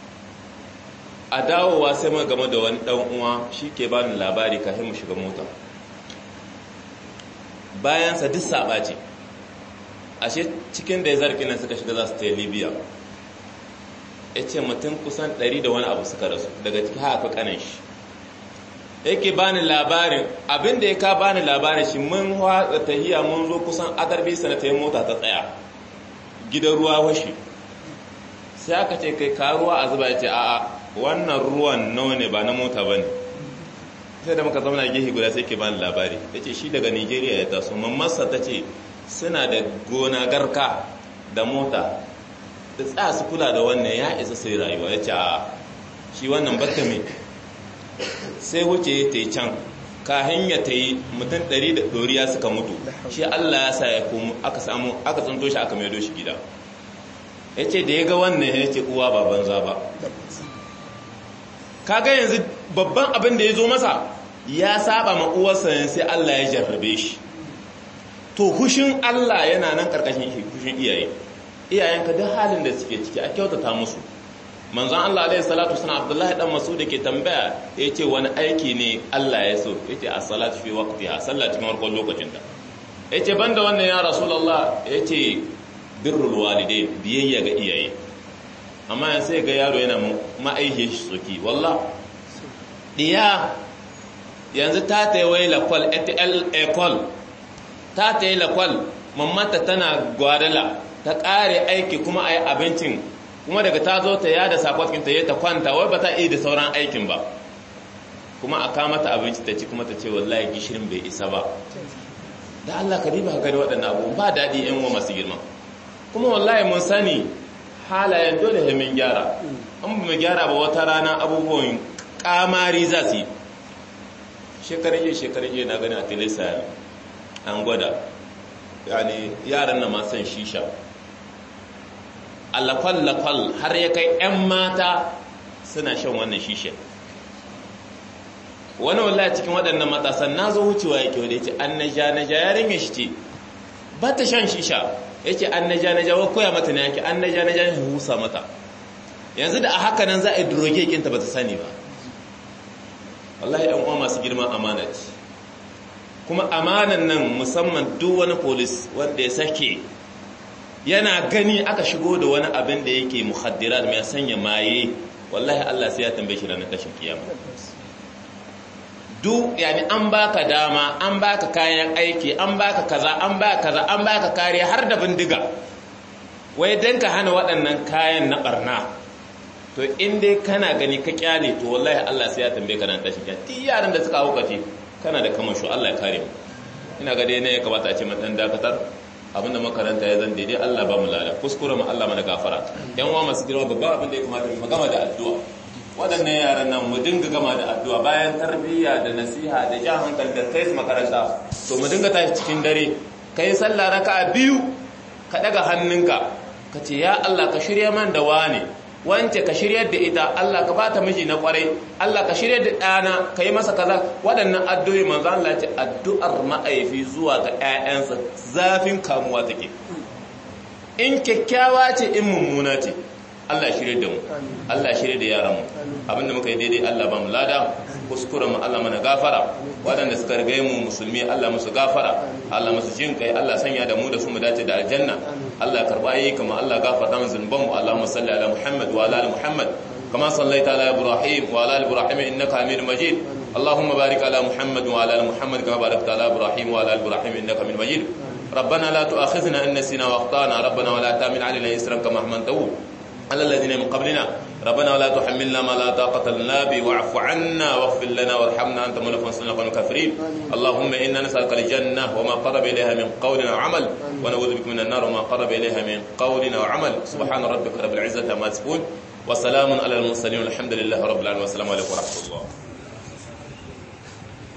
a dawowa sai ma game da wani dan uwa shi ke bani labari kafin mu shiga mota bayan sa duk saba ce ashe cikin da ya zarki nan suka shiga za su ta libya ya ce mutum kusan ɗari da wani abu suka rasu daga ciki haka kanan shi yake bani labarin abinda ya ka bani labarin shi mun watsa tahiya mun zo kusan adarbi sana ta yi mota ta tsaya gidan ruwa washe sai aka ce kai ka ruwa a zuba ya ce a'a wannan ruwan nawa ne ba na mota ba ne sai da muka zauna gehe guda sai ke bani labari ya ce shi daga nigeria ya taso mammarsa ta ce suna da gona garka da mota da tsaya su kula da wannan ya isa sai rayuwa ya ce a shi wannan batta mai sai wuce ya ta yi can kahin ya ta yi mutum ɗari da ɗoriya suka mutu shi allah ya sa ya komo aka samu aka tsinto shi aka maido shi gida ya ce da ya ga wannan ya ce uwa ba banza ba kaga yanzu babban abin da ya zo masa ya saba ma uwarsa sai allah ya jarrabe shi to hushin Allah yana nan karkashin hushin iyaye iyayenka duk halin da suke ciki a kyautata musu manzon Allah alaihi salatu sana Abdullahi dan Mas'ud ke tambaya yace wani aiki ne Allah ya so yace as-salatu fi waqtiha sallah cikin farkon lokacin ta yace banda wannan ya rasulullah yace birrul walidain biyayya ga iyaye amma yanzu sai ga yaro yana ma'aihe shi soki wallah diya yanzu ta tayi wai lakwal etl ecole ta ta yi lakwal mamata tana gwadala ta ƙare aiki kuma a yi abincin kuma daga ta zo ta yada sakwatin ta yi ta kwanta wai ba ta iya da sauran aikin ba kuma a kama ta abinci ta ci kuma ta ce wallahi gishirin bai isa ba da Allah ka riba gari waɗannan abubuwan ba daɗi yan wa masu girma kuma wallahi mun sani halayen dole da mun gyara an mu gyara ba wata rana abubuwan kamari za su yi shekarun jiya shekarun jiya na gani a tilisa an gwada yani yaran na masan shisha alakwal-lakwal har ya kai 'yan mata suna shan wannan shisha wani wallahi cikin waɗannan matasan na zo wucewa yake wadda ya ce an naja naja yarin ya shi ce ba ta shan shisha ya ce an naja naja wa koya mata ne yake an naja naja ya husa mata yanzu da a haka nan za a yi duroge kinta ba ta sani ba wallahi 'yan uwa masu girman amana ce kuma amanan nan musamman duk wani polis wanda ya sake yana gani aka shigo da wani abin da yake muhaddirat mai sanya maye wallahi Allah sai ya tambaye shi ranar tashin kiyama duk yani an baka dama an baka kayan aiki an baka kaza an baka kaza an baka kariya har da bindiga wai dan ka hana waɗannan kayan na barna to in dai kana gani ka kyale to wallahi Allah sai ya tambaye ka nan tashi kya ti yaran da suka hukace kana da kamasho Allah ya kare mu ina ga dai ne ya kamata a ce mun dan dakatar abinda makaranta ya zan daidai Allah ba mu lada kuskure mu Allah mana gafara yan uwa masu girma babban abin da ya kamata mu gama da addu'a waɗannan yaran nan mu dinga gama da addu'a bayan tarbiyya da nasiha da jan hankali da kai su makaranta to mu dinga tashi cikin dare kai sallah raka'a biyu ka daga hannunka ka ce ya Allah ka shirya man da wane wance ka shiryar da ita Allah ka bata miji na kwarai Allah ka shiryar da ɗana ka yi masa kaza waɗannan addu'o'i manzo Allah ce addu'ar ma'aifi zuwa ga ƴaƴansa zafin kamuwa take in kyakkyawa ce in mummuna ce Allah shirye da mu Allah shirye da yaran mu abinda muka yi daidai Allah ba mu lada kuskuren mu Allah mana gafara waɗanda suka riga mu musulmi Allah musu gafara Allah musu jin kai Allah sanya da mu da su mu dace da aljanna Allah karba yi kama Allah gafarta mu zunuban mu Allahumma salli ala Muhammad wa ala ali Muhammad kama sallaita ala Ibrahim wa ala ali Ibrahim innaka Hamidum Majid اللهم بارك على محمد وعلى ال محمد كما باركت على ابراهيم وعلى ال ابراهيم انك حميد مجيد ربنا لا تؤاخذنا ان نسينا واخطانا ربنا ولا تحمل علينا اسرا كما حملته على الذين من قبلنا ربنا ولا تحملنا ما لا طاقة لنا به واعف عنا واغفر لنا وارحمنا أنت مولانا فانصرنا على الكافرين اللهم إنا نسألك الجنة وما قرب إليها من قول وعمل ونعوذ بك من النار وما قرب إليها من قول وعمل سبحان ربك رب العزة عما يصفون وسلام على المرسلين والحمد لله رب العالمين والسلام عليكم ورحمة الله